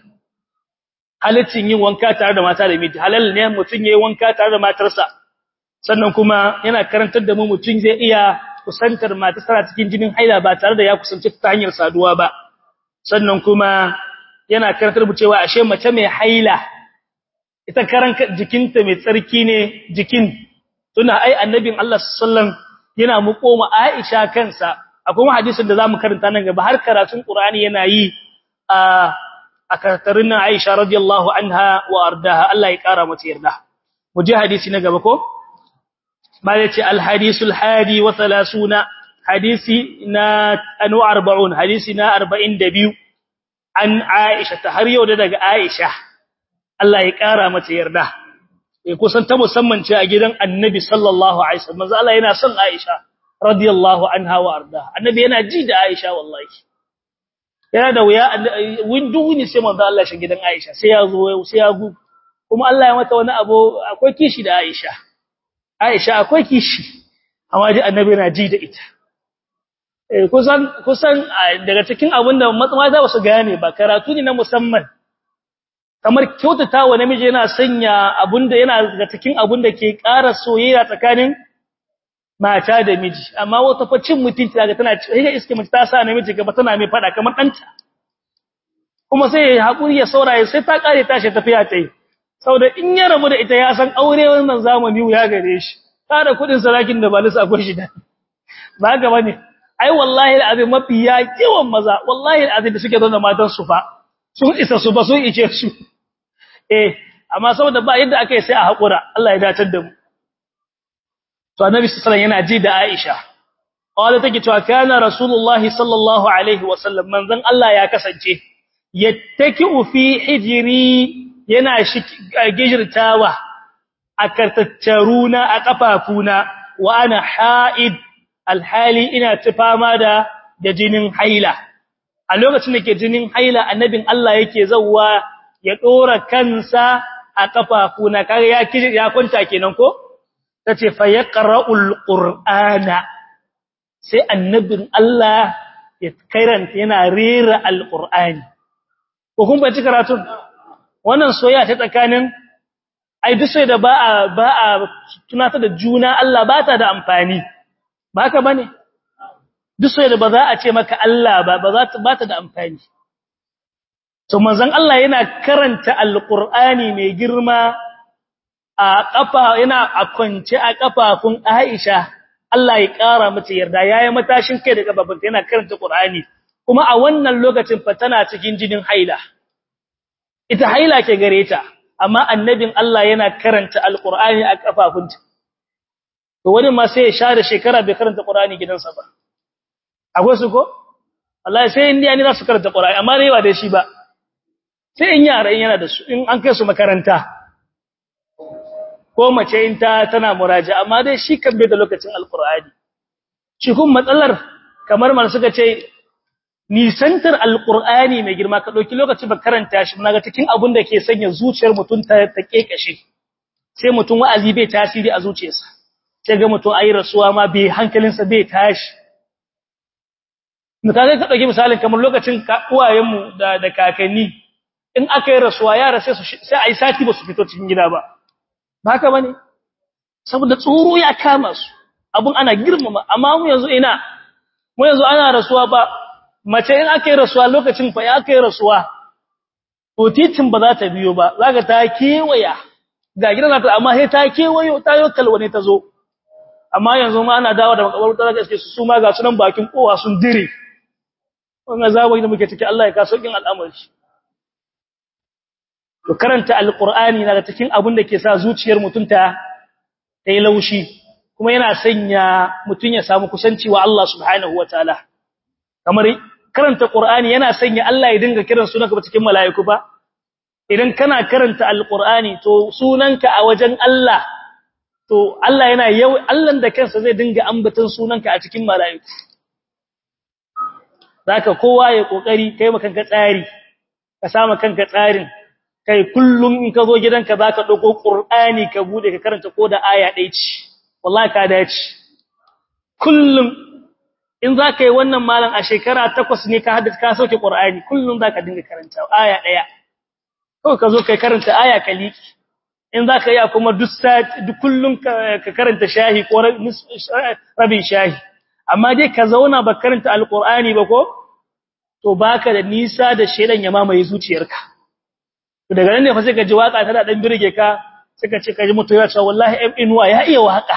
halaccin yin wanka tare da mata da miji halal ne mutun yayin wanka tare da matarsa sannan kuma yana karantar da mu mutun zai iya kusantar mata tana cikin jinin haila ba tare da ya kusanci ta hanyar saduwa ba sannan kuma yana karantar mu cewa ashe mace mai haila ita karan jikinta mai tsarki ne jikin tuna ai annabin Allah sallallahu yana muƙoma Aisha kansa akwai wani hadisin da zamu karanta nan gaba har karatun Qur'ani yana yi a a karatarin Aisha radiyallahu anha wa ardaha Allah ya kara mata yarda mu je hadisi na gaba ko ma yace al hadisul hadi wa 30 hadisi na anu 40 hadisi na 42 an Aisha ta har yau da daga Aisha Allah ya kara mata yarda eh kusan ta musamman ce a gidan Annabi sallallahu alaihi wasallam manzo Allah yana son Aisha radiyallahu anha wa arda Annabi yana ji da Aisha wallahi yana da wuya windu ne sai manzo Allah shi gidan Aisha sai ya zo sai ya gu kuma Allah ya mata wani abu akwai kishi da Aisha Aisha akwai kishi amma ji Annabi yana ji da ita kusan kusan daga cikin abin da mata ba su gane ba karatu ne na musamman kamar kyautata wa namiji yana sanya abinda yana daga cikin abin da ke ƙara soyayya tsakanin mata da miji amma wata fa cin mutunci daga tana ga iske mace ta sa namiji gaba tana mai fada kamar danta kuma sai ya hakuri ya sauraye sai ta kare tashi tafiya tai saboda in ya rabu da ita ya san aure wannan zamani ya gare shi kada kudin sarakin da ba lissa akwai shi da ba ga bane ai wallahi alazim mafi ya yawan maza wallahi alazim da suke zo da matan su fa sun isa su ba sun ice su eh amma saboda ba yadda aka yi sai a hakura Allah ya datar da mu to annabi sallallahu alaihi yana ji da Aisha qala take cewa kana rasulullahi sallallahu alaihi wasallam manzon Allah ya kasance yattaki'u fi hijri yana gijirtawa a kartaccaruna a kafafuna wa ana ha'id alhali ina tufama da da jinin haila a lokacin da ke jinin haila annabin Allah yake zawwa ya dora kansa a kafafuna kaga ya ya kwanta kenan ko tace fa yaqra'ul qur'ana sai annabin Allah ya kairanta yana rera alqur'ani ko kun bace karatun wannan soyayya ta tsakanin ai duk sai da ba a ba a tunata da juna Allah ba ta da amfani ba haka bane duk sai da ba za a ce maka Allah ba ba za ta ba ta da amfani to manzon Allah yana karanta alqur'ani mai girma a kafa yana a kwance a kafafun Aisha Allah ya kara mata yarda yayi matashin kai da kafafun yana karanta Qur'ani kuma a wannan lokacin fa tana cikin jinin haila ita haila ke gare ta amma annabin Allah yana karanta alqur'ani a kafafunta to wani ma sai ya share shekara bai karanta qur'ani gidansa ba akwai su ko wallahi sai indiya ne za su karanta qur'ani amma dai ba da shi ba sai in yara in yana da su in an kai su makaranta ko mace in ta tana muraja amma dai shi kan bai da lokacin alqur'ani shi kun matsalar kamar man suka ce nisantar alqur'ani mai girma ka dauki lokaci ba karanta shi naga cikin abun da ke sanya zuciyar mutum ta ta kekashe sai mutum wa'azi bai tasiri a zuciyarsa sai ga mutum ayi rasuwa ma bai hankalinsa bai tashi mutane ka dauki misalin kamar lokacin uwayenmu da da kakanni in aka yi rasuwa yara sai su sai ayi sati ba su fito cikin gida ba ba haka bane saboda tsoro ya kama su abun ana girmama amma mu yanzu ina mu yanzu ana rasuwa ba mace in aka yi rasuwa lokacin fa ya aka yi rasuwa to titin ba za ta biyo ba zaka ta kewaya ga gidan ta amma sai ta kewayo ta yo kalwane ta zo amma yanzu ma ana dawo da makabarta zaka iske su ma ga sunan bakin kowa sun dire wannan zabai da muke ciki Allah ya kaso kin al'amari to karanta alqur'ani na cikin abin da ke sa zuciyar mutunta ta yi laushi kuma yana sanya mutun ya samu kusanci wa Allah subhanahu wataala kamar karanta qur'ani yana sanya Allah ya dinga kiran sunanka ba cikin mala'iku ba idan kana karanta alqur'ani to sunanka a wajen Allah to Allah yana yau Allah da kansa zai dinga ambaton sunanka a cikin mala'iku zaka kowa ya kokari kai maka kanka tsari ka sama kanka tsarin kai kullum in ka zo gidanka zaka dauko qur'ani ka bude ka karanta ko da aya ɗaya ce wallahi ka dace kullum in zaka yi wannan malam a shekara takwas ne ka haddace ka sauke qur'ani kullum zaka dinga karanta aya ɗaya kawai ka zo kai karanta aya ka liki in za ka yi kuma duk kullum ka karanta shahi ko rabin shahi amma dai ka zauna ba karanta alkur'ani ba ko to baka da nisa da shedan ya mamaye zuciyarka to daga nan ne fa sai ka ji waka tana dan birge ka suka ce ka ji mutu ya ce wallahi ibn inuwa ya iya waka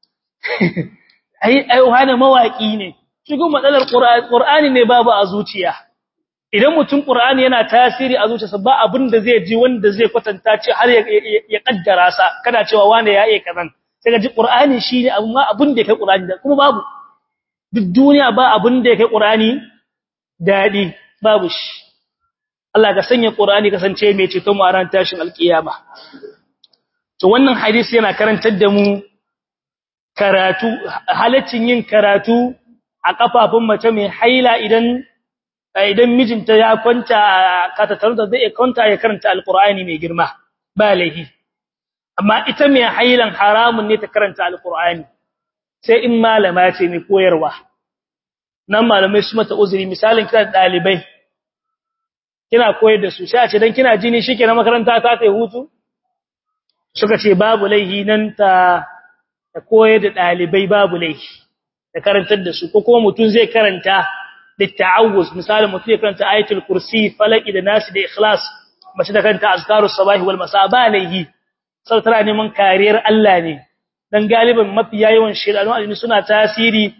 ai ai wani mawaki ne shi kuma matsalar qur'ani ne babu a zuciya idan mutum Qur'ani yana tasiri a zuciyarsa ba abin da zai ji wanda zai kwatanta ce har ya kaddara sa kana cewa wanda ya iya kazan sai ga ji Qur'ani shine amma abin da kai Qur'ani da kuma babu duk duniya ba abin da kai Qur'ani dadi babu shi Allah ka sanya Qur'ani kasance mai ceto mu a ran tashin alkiyama to wannan hadisi yana karantar da mu karatu halaccin yin karatu a kafafun mace mai haila idan idan mijinta ya kwanta ka tattaru da zai kwanta ya karanta alqur'ani mai girma ba laihi amma ita mai hailan haramun ne ta karanta alqur'ani sai in malama ce mai koyarwa nan malamai su mata uzuri misalin kina da dalibai kina koyar da su sai a ce dan kina jini shikenan makaranta ta kai hutu suka ce babu laihi nan ta ta koyar da dalibai babu laihi da karantar da su ko kuma mutun zai karanta للتعوذ مثال متي كانت آية الكرسي فلك إذا ناس دي إخلاص مش ده كانت أذكار الصباح والمساء باليه sau tana neman kariyar Allah ne dan galiban mafiya yawan shedanu alimi suna tasiri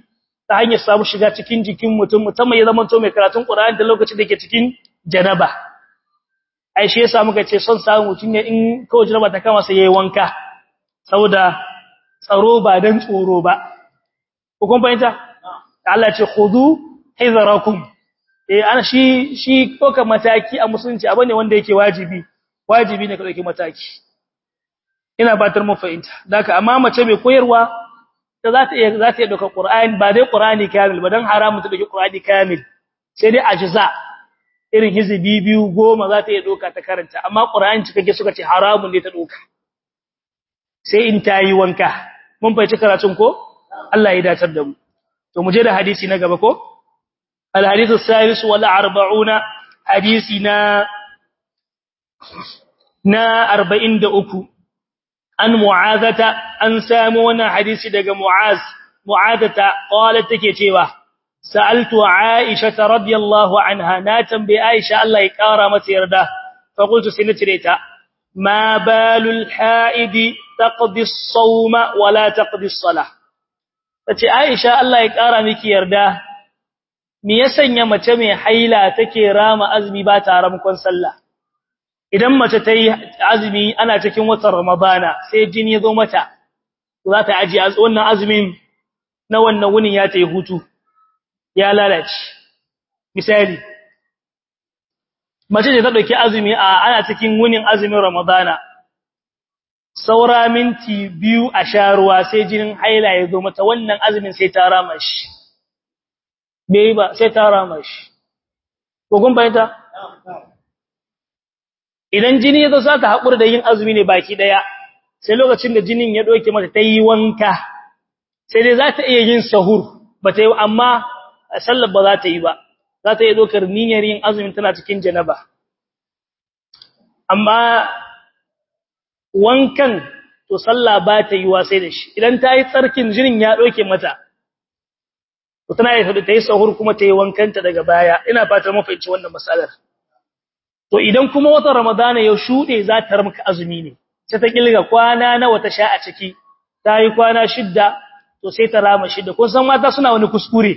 ta hanyar samu shiga cikin jikin mutum musamman ya zama to mai karatun Qur'ani da lokacin da yake cikin janaba ai shi yasa muka ce son samu mutum ne in kawai janaba ta kama sai yayi wanka saboda tsaro ba dan tsoro ba ko kun fahimta Allah ce khudu hizrakum eh ana shi shi koka mataki a musulunci abu ne wanda yake wajibi wajibi ne ka dauki mataki ina batar mu fahimta daka amma mace mai koyarwa ta za ta iya za ta iya dauka Qur'ani ba dai Qur'ani kamil ba dan haramun ta dauki Qur'ani kamil sai dai ajza irin hizbi biyu goma za ta iya dauka ta karanta amma Qur'ani cikakke suka ce haramun ne ta dauka sai in ta yi wanka mun fahimci karatun ko Allah ya datar da mu to mu je da hadisi na gaba ko al hadithu salis wal 40 hadisi na na 43 an mu'azata an samu wannan hadisi daga mu'az mu'adata qalat take cewa sa'altu aisha radiyallahu anha na tambaye aisha Allah ya kara mata yarda fa qultu sai nace ta ma balul haidi taqdi as-sawma wa la taqdi as-salah tace aisha Allah ya kara miki yarda me ya sanya mace mai haila take rama azumi ba ta ramkon sallah idan mace ta yi azumi ana cikin watan ramadana sai jini ya zo mata za ta aji wannan azumin na wannan wunin ya ta yi hutu ya lalace misali mace ce ta ɗauki azumi a ana cikin wunin azumin ramadana saura minti biyu a sha ruwa sai jinin haila ya zo mata wannan azumin sai ta rama shi bai ba sai ta rama shi ko kun bayyanta idan jini ya zo za ta haƙura da yin azumi ne baki ɗaya sai lokacin da jinin ya ɗauke mata ta yi wanka sai dai za ta iya yin sahur ba ta yi amma sallar ba za ta yi ba za ta iya ɗaukar niyyar yin azumin tana cikin janaba amma wankan to sallah ba ta yi wa sai da shi idan ta yi tsarkin jinin ya ɗauke mata to tana yi ta yi sahur kuma ta yi wankanta daga baya ina fatan mafaici wannan matsalar to idan kuma watan ramadana ya shude za ta ramka azumi ne sai ta kilga kwana nawa ta sha a ciki ta yi kwana shidda to sai ta rama shidda kun san mata suna wani kuskure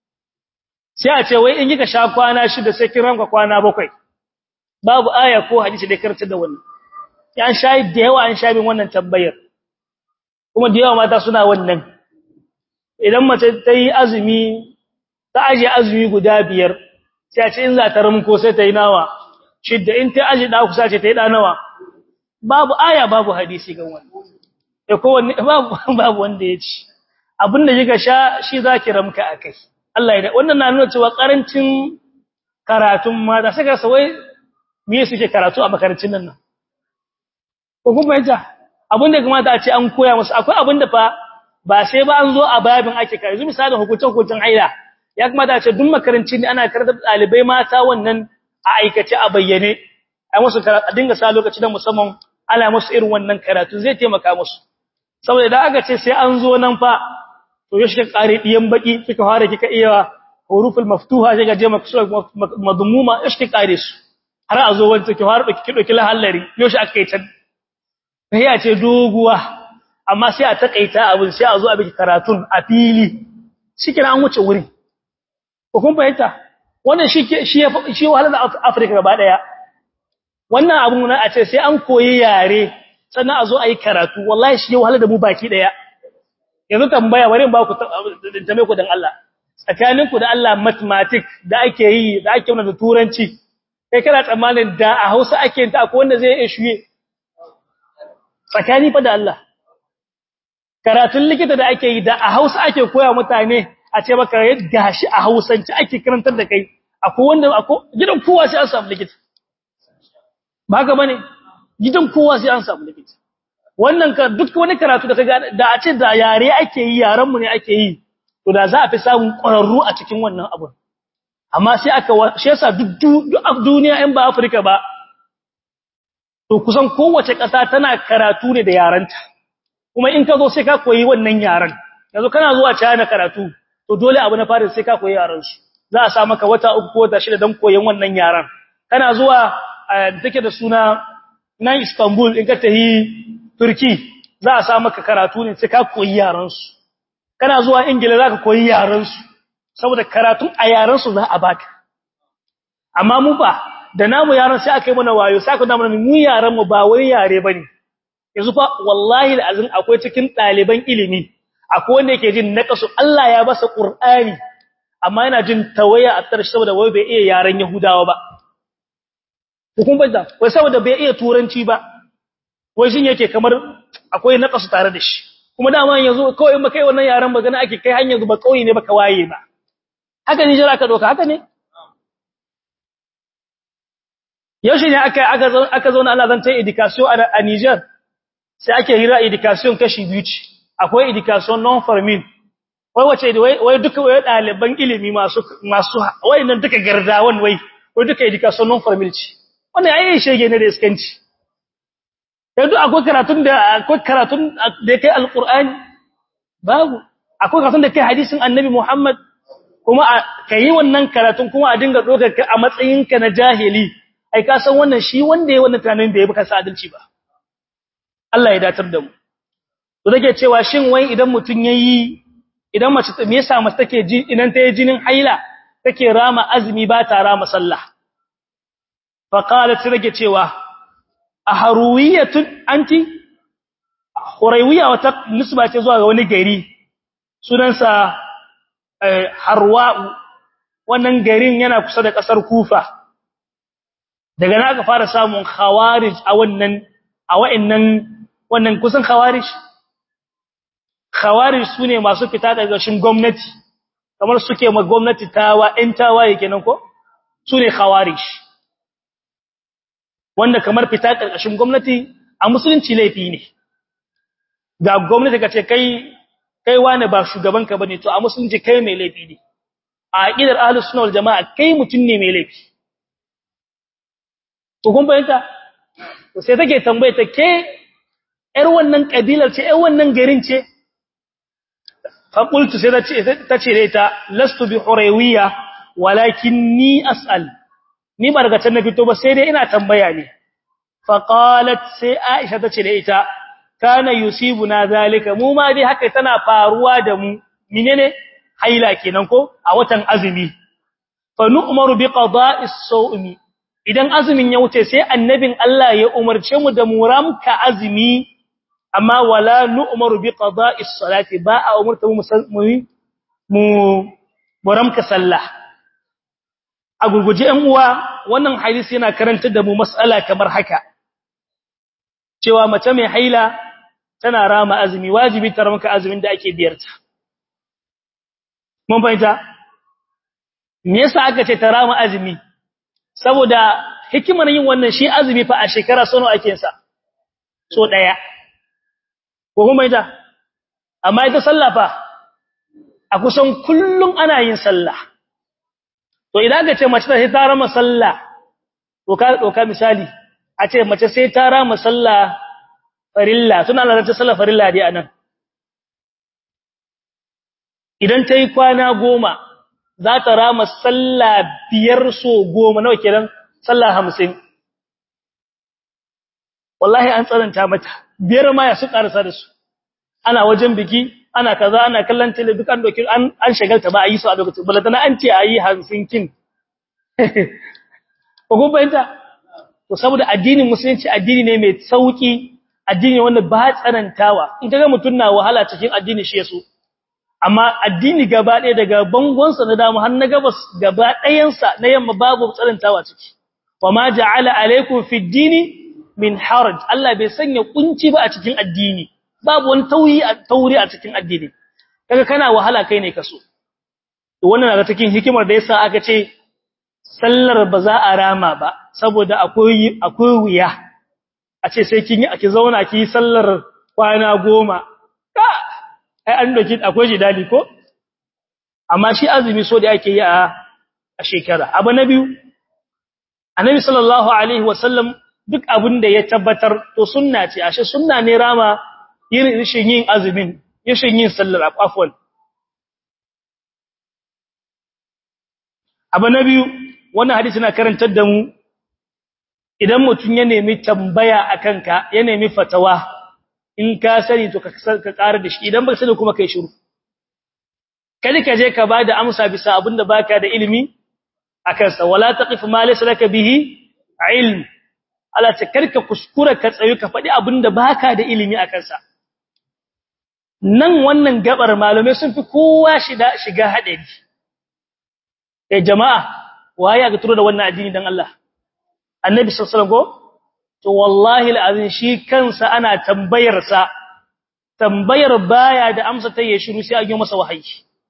sai a ce wai in kika sha kwana shidda sai kin ramka kwana bakwai babu aya ko hadisi da karanta da wannan an sha da yawa an sha bin wannan tambayar kuma da yawa mata suna wannan idan mace ta yi azumi ta aje azumi guda biyar sai a ce in za ta ramko sai ta yi nawa shidda in ta aji da kusa ce ta yi da nawa babu aya babu hadisi ga wannan e kowanne babu babu wanda ya ci abinda kika sha shi zaki ramka akai Allah ya wannan na nuna cewa karancin karatun mata saka sawai me suke karatu a makarantun nan ko kuma yanta abinda kamata a ce an koya musu akwai abinda fa ba sai ba an zo a babin ake kai yanzu misalin hukuncin hukuncin haila ya kamata a ce duk makarantun ne ana karanta dalibai mata wannan a aikace a bayyane ai musu a dinga sa lokaci da musamman ana musu irin wannan karatu zai taimaka musu saboda idan aka ce sai an zo nan fa to ya shiga kare diyan baki kika fara kika iya huruful maftuha sai ga je madmuma ya shiga kare su har a zo wanda kike fara kike doki lahallari yo shi aka yi can sai ya ce doguwa amma sai a takaita abin sai a zo a biki karatun a fili shikenan an wuce wurin ko kun fahimta wannan shi shi shi wahalar da Afirka gaba daya wannan abun na a ce sai an koyi yare sannan a zo a yi karatu wallahi shi wahalar da mu baki daya yanzu tambaya bari ba ku tambaye ku dan Allah tsakanin ku da Allah mathematics da ake yi da ake wannan da turanci kai kana tsammanin da a Hausa ake yin ta akwai wanda zai iya shuye tsakani fa da Allah karatun likita da ake yi da a Hausa ake koya mutane a ce maka gashi a Hausance ake karantar da kai akwai wanda akwai gidan kowa sai an samu likita ba ga bane gidan kowa sai an samu likita wannan ka duk wani karatu da kaga da a ce da yare ake yi yaran mu ne ake yi to da za a fi samun ƙwararru a cikin wannan abun amma sai aka shi yasa duk duk duniya in ba Afirka ba to kusan kowace ƙasa tana karatu ne da yaranta kuma in ka zo sai ka koyi wannan yaran yanzu kana zuwa China karatu to dole abu na fara sai ka koyi yaran su za a sa maka wata uku ko wata shida don koyon wannan yaran kana zuwa take da suna nan Istanbul in ka tahi Turki za a sa maka karatu ne sai ka koyi yaran su kana zuwa ingila zaka koyi yaran su saboda karatun a yaran su za a baka amma mu ba da namu yaran sai aka yi mana wayo sai aka da mana mu yaran mu ba wani yare bane yanzu fa wallahi alazim akwai cikin daliban ilimi akwai wanda yake jin naqasu Allah ya basa qur'ani amma yana jin tawaya a tarshe saboda wai bai iya yaran yahudawa ba hukun bada wai saboda bai iya turanci ba wai shin yake kamar akwai naqasu tare da shi kuma dama yanzu kawai in kai wannan yaran magana ake kai hanyar ba kauye ne baka waye ba haka ne jira ka doka haka ne yaushe ne aka aka aka zauna Allah zan ta education a Niger sai ake hira education kashi biyu ce akwai education non formal wai wace wai duka wai daliban ilimi masu masu wayannan duka gardawan wai wai duka education non formal ce wannan ai shege ne da iskanci yanzu akwai karatun da akwai karatun da kai alqur'ani babu akwai karatun da kai hadisin annabi Muhammad kuma kai wannan karatun kuma a dinga dokar ka a matsayinka na jahili ai ka san wannan shi wanda yayi wannan tunanin da yayi baka sa adalci ba Allah ya datar da mu to dake cewa shin wai idan mutun yayi idan mace me yasa mace take ji idan ta yi jinin haila take rama azumi ba ta rama sallah fa qalat rage cewa aharuwiyatun anti huraywiya wata nisba ce zuwa ga wani gari sunansa harwa'u wannan garin yana kusa da kasar kufa daga nan aka fara samun khawarij a wannan a wa'annan wannan kusan khawarij khawarij sune masu fita daga shin gwamnati kamar suke ma gwamnati tawa ɗan tawaye kenan ko sune khawarij wanda kamar fita karkashin gwamnati a musulunci laifi ne ga gwamnati kace kai kai wani ba shugaban ka bane to a musulunci kai mai laifi ne a aqidar ahlus sunna wal jamaa kai mutun ne mai laifi to kun bayyana to sai take tambaye ta ke ƴar wannan kabilar ce ƴar wannan garin ce fa qultu sai ta ce da ita lastu bi huraywiya walakinni as'al ni ba daga can na fito ba sai dai ina tambaya ne fa qalat sai aisha ta ce da ita kana yusibuna zalika mu ma dai haka tana faruwa da mu menene haila kenan ko a watan azumi fa nu'maru bi qada'is sawmi idan azumin ya wuce sai annabin Allah ya umarce mu da muramka azumi amma wala nu'maru bi qada'is salati ba a umurta mu mu muramka sallah a gurguje ɗan uwa wannan hadisi yana karantar da mu mas'ala kamar haka cewa mace mai haila tana rama azumi wajibi ta ramka azumin da ake biyarta mun fahimta me yasa aka ce ta rama azumi saboda hikimar yin wannan shi azumi fa a shekara sono ake sa so daya ko kuma ita amma ita sallah fa a kusan kullum ana yin sallah to idan ka ce mace sai ta rama sallah to ka doka misali a ce mace sai ta rama sallah farilla suna lalata sallah farilla dai anan idan ta yi kwana goma za ta rama sallah biyar so goma nawa kenan sallah hamsin wallahi an tsananta mata biyar ma ya su karasa da su ana wajen biki ana kaza ana kallon tele duk an doki an an shagalta ba a yi su a lokacin balatana an ce a yi hamsin kin ko kun fahimta to saboda addinin musulunci addini ne mai sauki addini wanda ba tsanantawa in kaga mutun na wahala cikin addini shi yaso amma addini gaba ɗaya daga bangonsa na damu har na gabas gaba ɗayansa na yamma babu tsanantawa ciki wa ma ja'ala alaikum fi dini min haraj Allah bai sanya kunci ba a cikin addini babu wani tauyi tauri a cikin addini kaga kana wahala kai ne kaso to wannan daga cikin hikimar da yasa aka ce sallar ba za a rama ba saboda akwai akwai wuya a ce sai kin yi ki zauna ki sallar kwana goma ka ai an doki akwai jidali ko amma shi azumi so da yake yi a a shekara abu na biyu annabi sallallahu alaihi wasallam duk abin da ya tabbatar to sunna ce ashe sunna ne rama yin rishin yin azumin rishin yin sallar afwan abu na biyu wannan hadisi na karantar da mu idan mutum ya nemi tambaya akan ka ya nemi fatawa in ka sani to ka ka ƙara da shi idan ba sani kuma kai shiru kada ka je ka bada amsa bisa abinda baka da ilimi akan sa wala taqif ma laysa laka bihi ilm Allah ta karka kuskura ka tsayu ka faɗi abinda baka da ilimi akan sa nan wannan gabar malume sun fi kowa shiga shiga hadari eh jama'a waye ga turo da wannan addini dan Allah annabi sallallahu alaihi wasallam to wallahi alazin shi kansa ana tambayar sa tambayar baya da amsa ta yi shiru sai a yi masa wahayi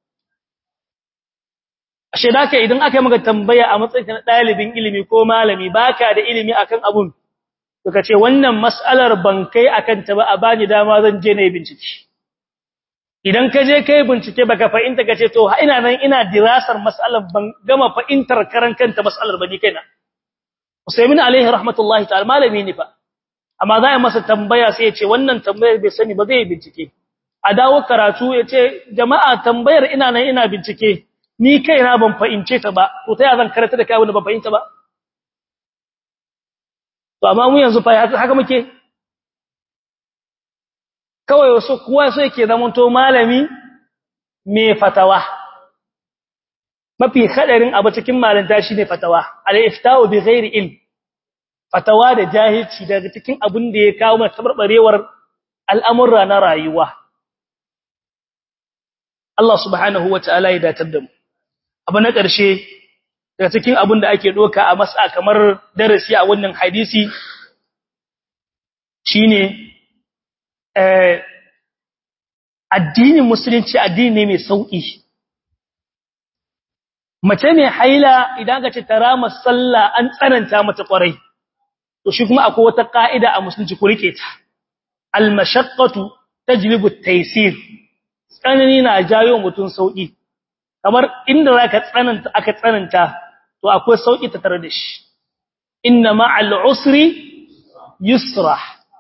ashe da idan aka yi maka tambaya a matsayin na dalibin ilimi ko malami baka da ilimi akan abun to kace wannan mas'alar ban kai akan ta ba a bani dama zan je ne bincike idan ka je kai bincike baka fahimta kace to ina nan ina dirasar mas'alar ban gama fahimtar karan kanta mas'alar bani kaina Usaimin alaihi rahmatullahi ta'ala malami ne fa amma za a masa tambaya sai ya ce wannan tambayar bai sani ba zai bincike a dawo karatu ya ce jama'a tambayar ina nan ina bincike ni kaina ban fahimce ta ba to ta zan karanta da kai wanda ban fahimta ba to amma mu yanzu fa haka muke kawai wasu kowa so yake zamanto malami mai fatawa mafi hadarin abu cikin malanta shine fatawa al-ifta'u bi ghairi ilm fatawa da jahilci daga cikin abin da ya kawo mana tabarbarewar al'amurra na rayuwa Allah subhanahu wataala ya datar da mu abu na ƙarshe daga cikin abin da ake doka a masa kamar darasi a wannan hadisi shine eh addinin musulunci addini ne mai sauki mace mai haila idan ka ce tarama sallah an tsananta mata kwarai to shi kuma akwai wata ka'ida a musulunci ku rike ta al-mashaqqatu tajlibu at-taysir tsanani na jayo mutun sauki kamar inda zaka tsananta aka tsananta to akwai sauki ta tare da shi inna ma'al usri yusra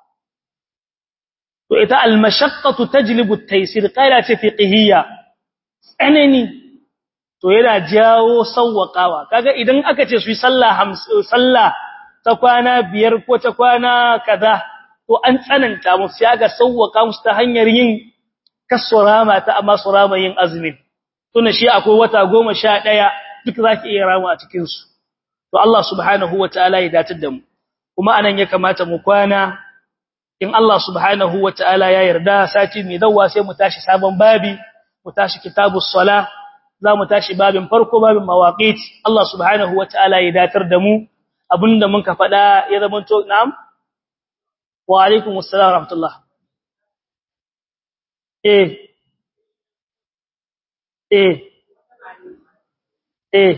to ita al-mashaqqatu tajlibu at-taysir qaila ce fiqhiyya tsanani to yana jawo sawwakawa kaga idan aka ce su yi sallah sallah ta kwana biyar ko ta kwana kaza to an tsananta musu ya ga sawwaka musu ta hanyar yin kasurama ta amma surama yin azumin tuna shi akwai wata 11 duk zaki iya rama a cikin su to Allah subhanahu wataala ya datar da mu kuma anan ya kamata mu kwana in Allah subhanahu wataala ya yarda sati mai dawa sai mu tashi sabon babi mu tashi kitabus sala za mu tashi babin farko babin mawaqit Allah subhanahu wataala ya datar da mu abinda mun ka faɗa ya zama to na'am wa alaikum assalam rahmatullah eh eh eh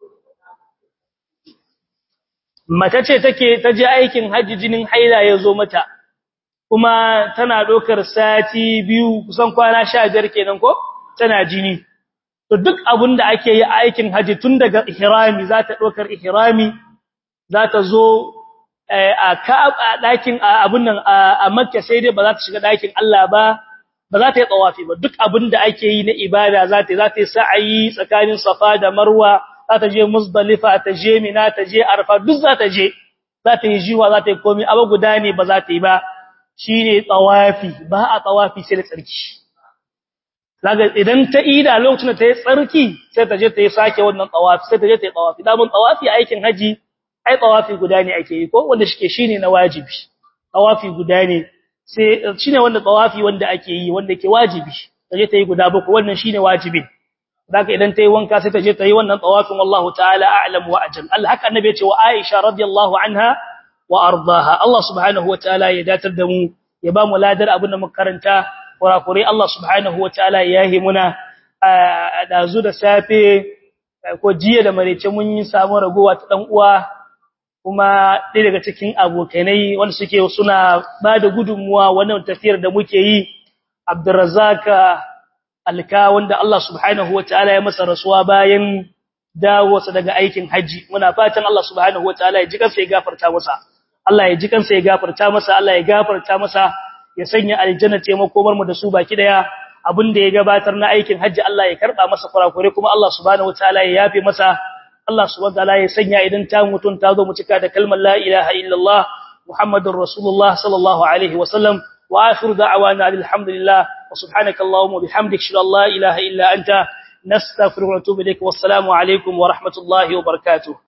mata ce take ta je aikin haji jinin haila ya zo mata kuma tana dokar sati biyu kusan kwana 15 kenan ko tana jini to duk abin da ake yi a aikin haji tun daga ihrami za ta dokar ihrami za ta zo a Ka'aba ɗakin abun nan a Makka sai dai ba za ta shiga ɗakin Allah ba ba za ta yi tsawafi ba duk abin da ake yi na ibada za ta za ta yi sa'ayi tsakanin Safa da Marwa za ta je Muzdalifa ta je Mina ta je Arfa duk za ta je za ta yi jiwa za ta yi komai abu guda ne ba za ta yi ba shine tsawafi ba a tsawafi sai da tsarki zaga idan ta ida lokacin da ta yi tsarki sai ta je ta yi sake wannan tsawafi sai ta je ta yi tsawafi da mun tsawafi aikin haji ai tawafi guda ne ake yi ko wanda shike shine na wajibi tawafi guda ne sai shine wanda tawafi wanda ake yi wanda ke wajibi taje ta yi guda baku wannan shine wajibi zaka idan ta yi wanka sai ta je ta yi wannan tawafin wallahu ta'ala a'lam wa ajal Allah haka annabi ya ce wa Aisha radiyallahu anha wa ardaha Allah subhanahu wa ta'ala ya datar da mu ya ba mu ladar abin da muka karanta kurakure Allah subhanahu wa ta'ala ya yi muna dazu da safe ko jiya da marece mun yi samu ragowa ta dan uwa kuma ɗaya daga cikin abokanai wanda suke suna ba da gudunmuwa wannan tafiyar da muke yi Abdurrazzaq Alka wanda Allah subhanahu wataala ya masa rasuwa bayan dawowarsa daga aikin haji muna fatan Allah subhanahu wataala ya ji kansa ya gafarta masa Allah ya ji kansa ya gafarta masa Allah ya gafarta masa ya sanya aljanna ce makomar mu da su baki daya abinda ya gabatar na aikin haji Allah ya karba masa kurakure kuma Allah subhanahu wataala ya yafe masa Allah subhanahu wataala ya sanya idan ta mutun ta zo mu cika da kalmar la ilaha illallah muhammadur rasulullah sallallahu alaihi wasallam wa akhiru da'wana alhamdulillah wa subhanakallahumma bihamdika shalla la ilaha illa anta nastaghfiruka wa natubu ilayk wassalamu alaikum wa rahmatullahi wa barakatuh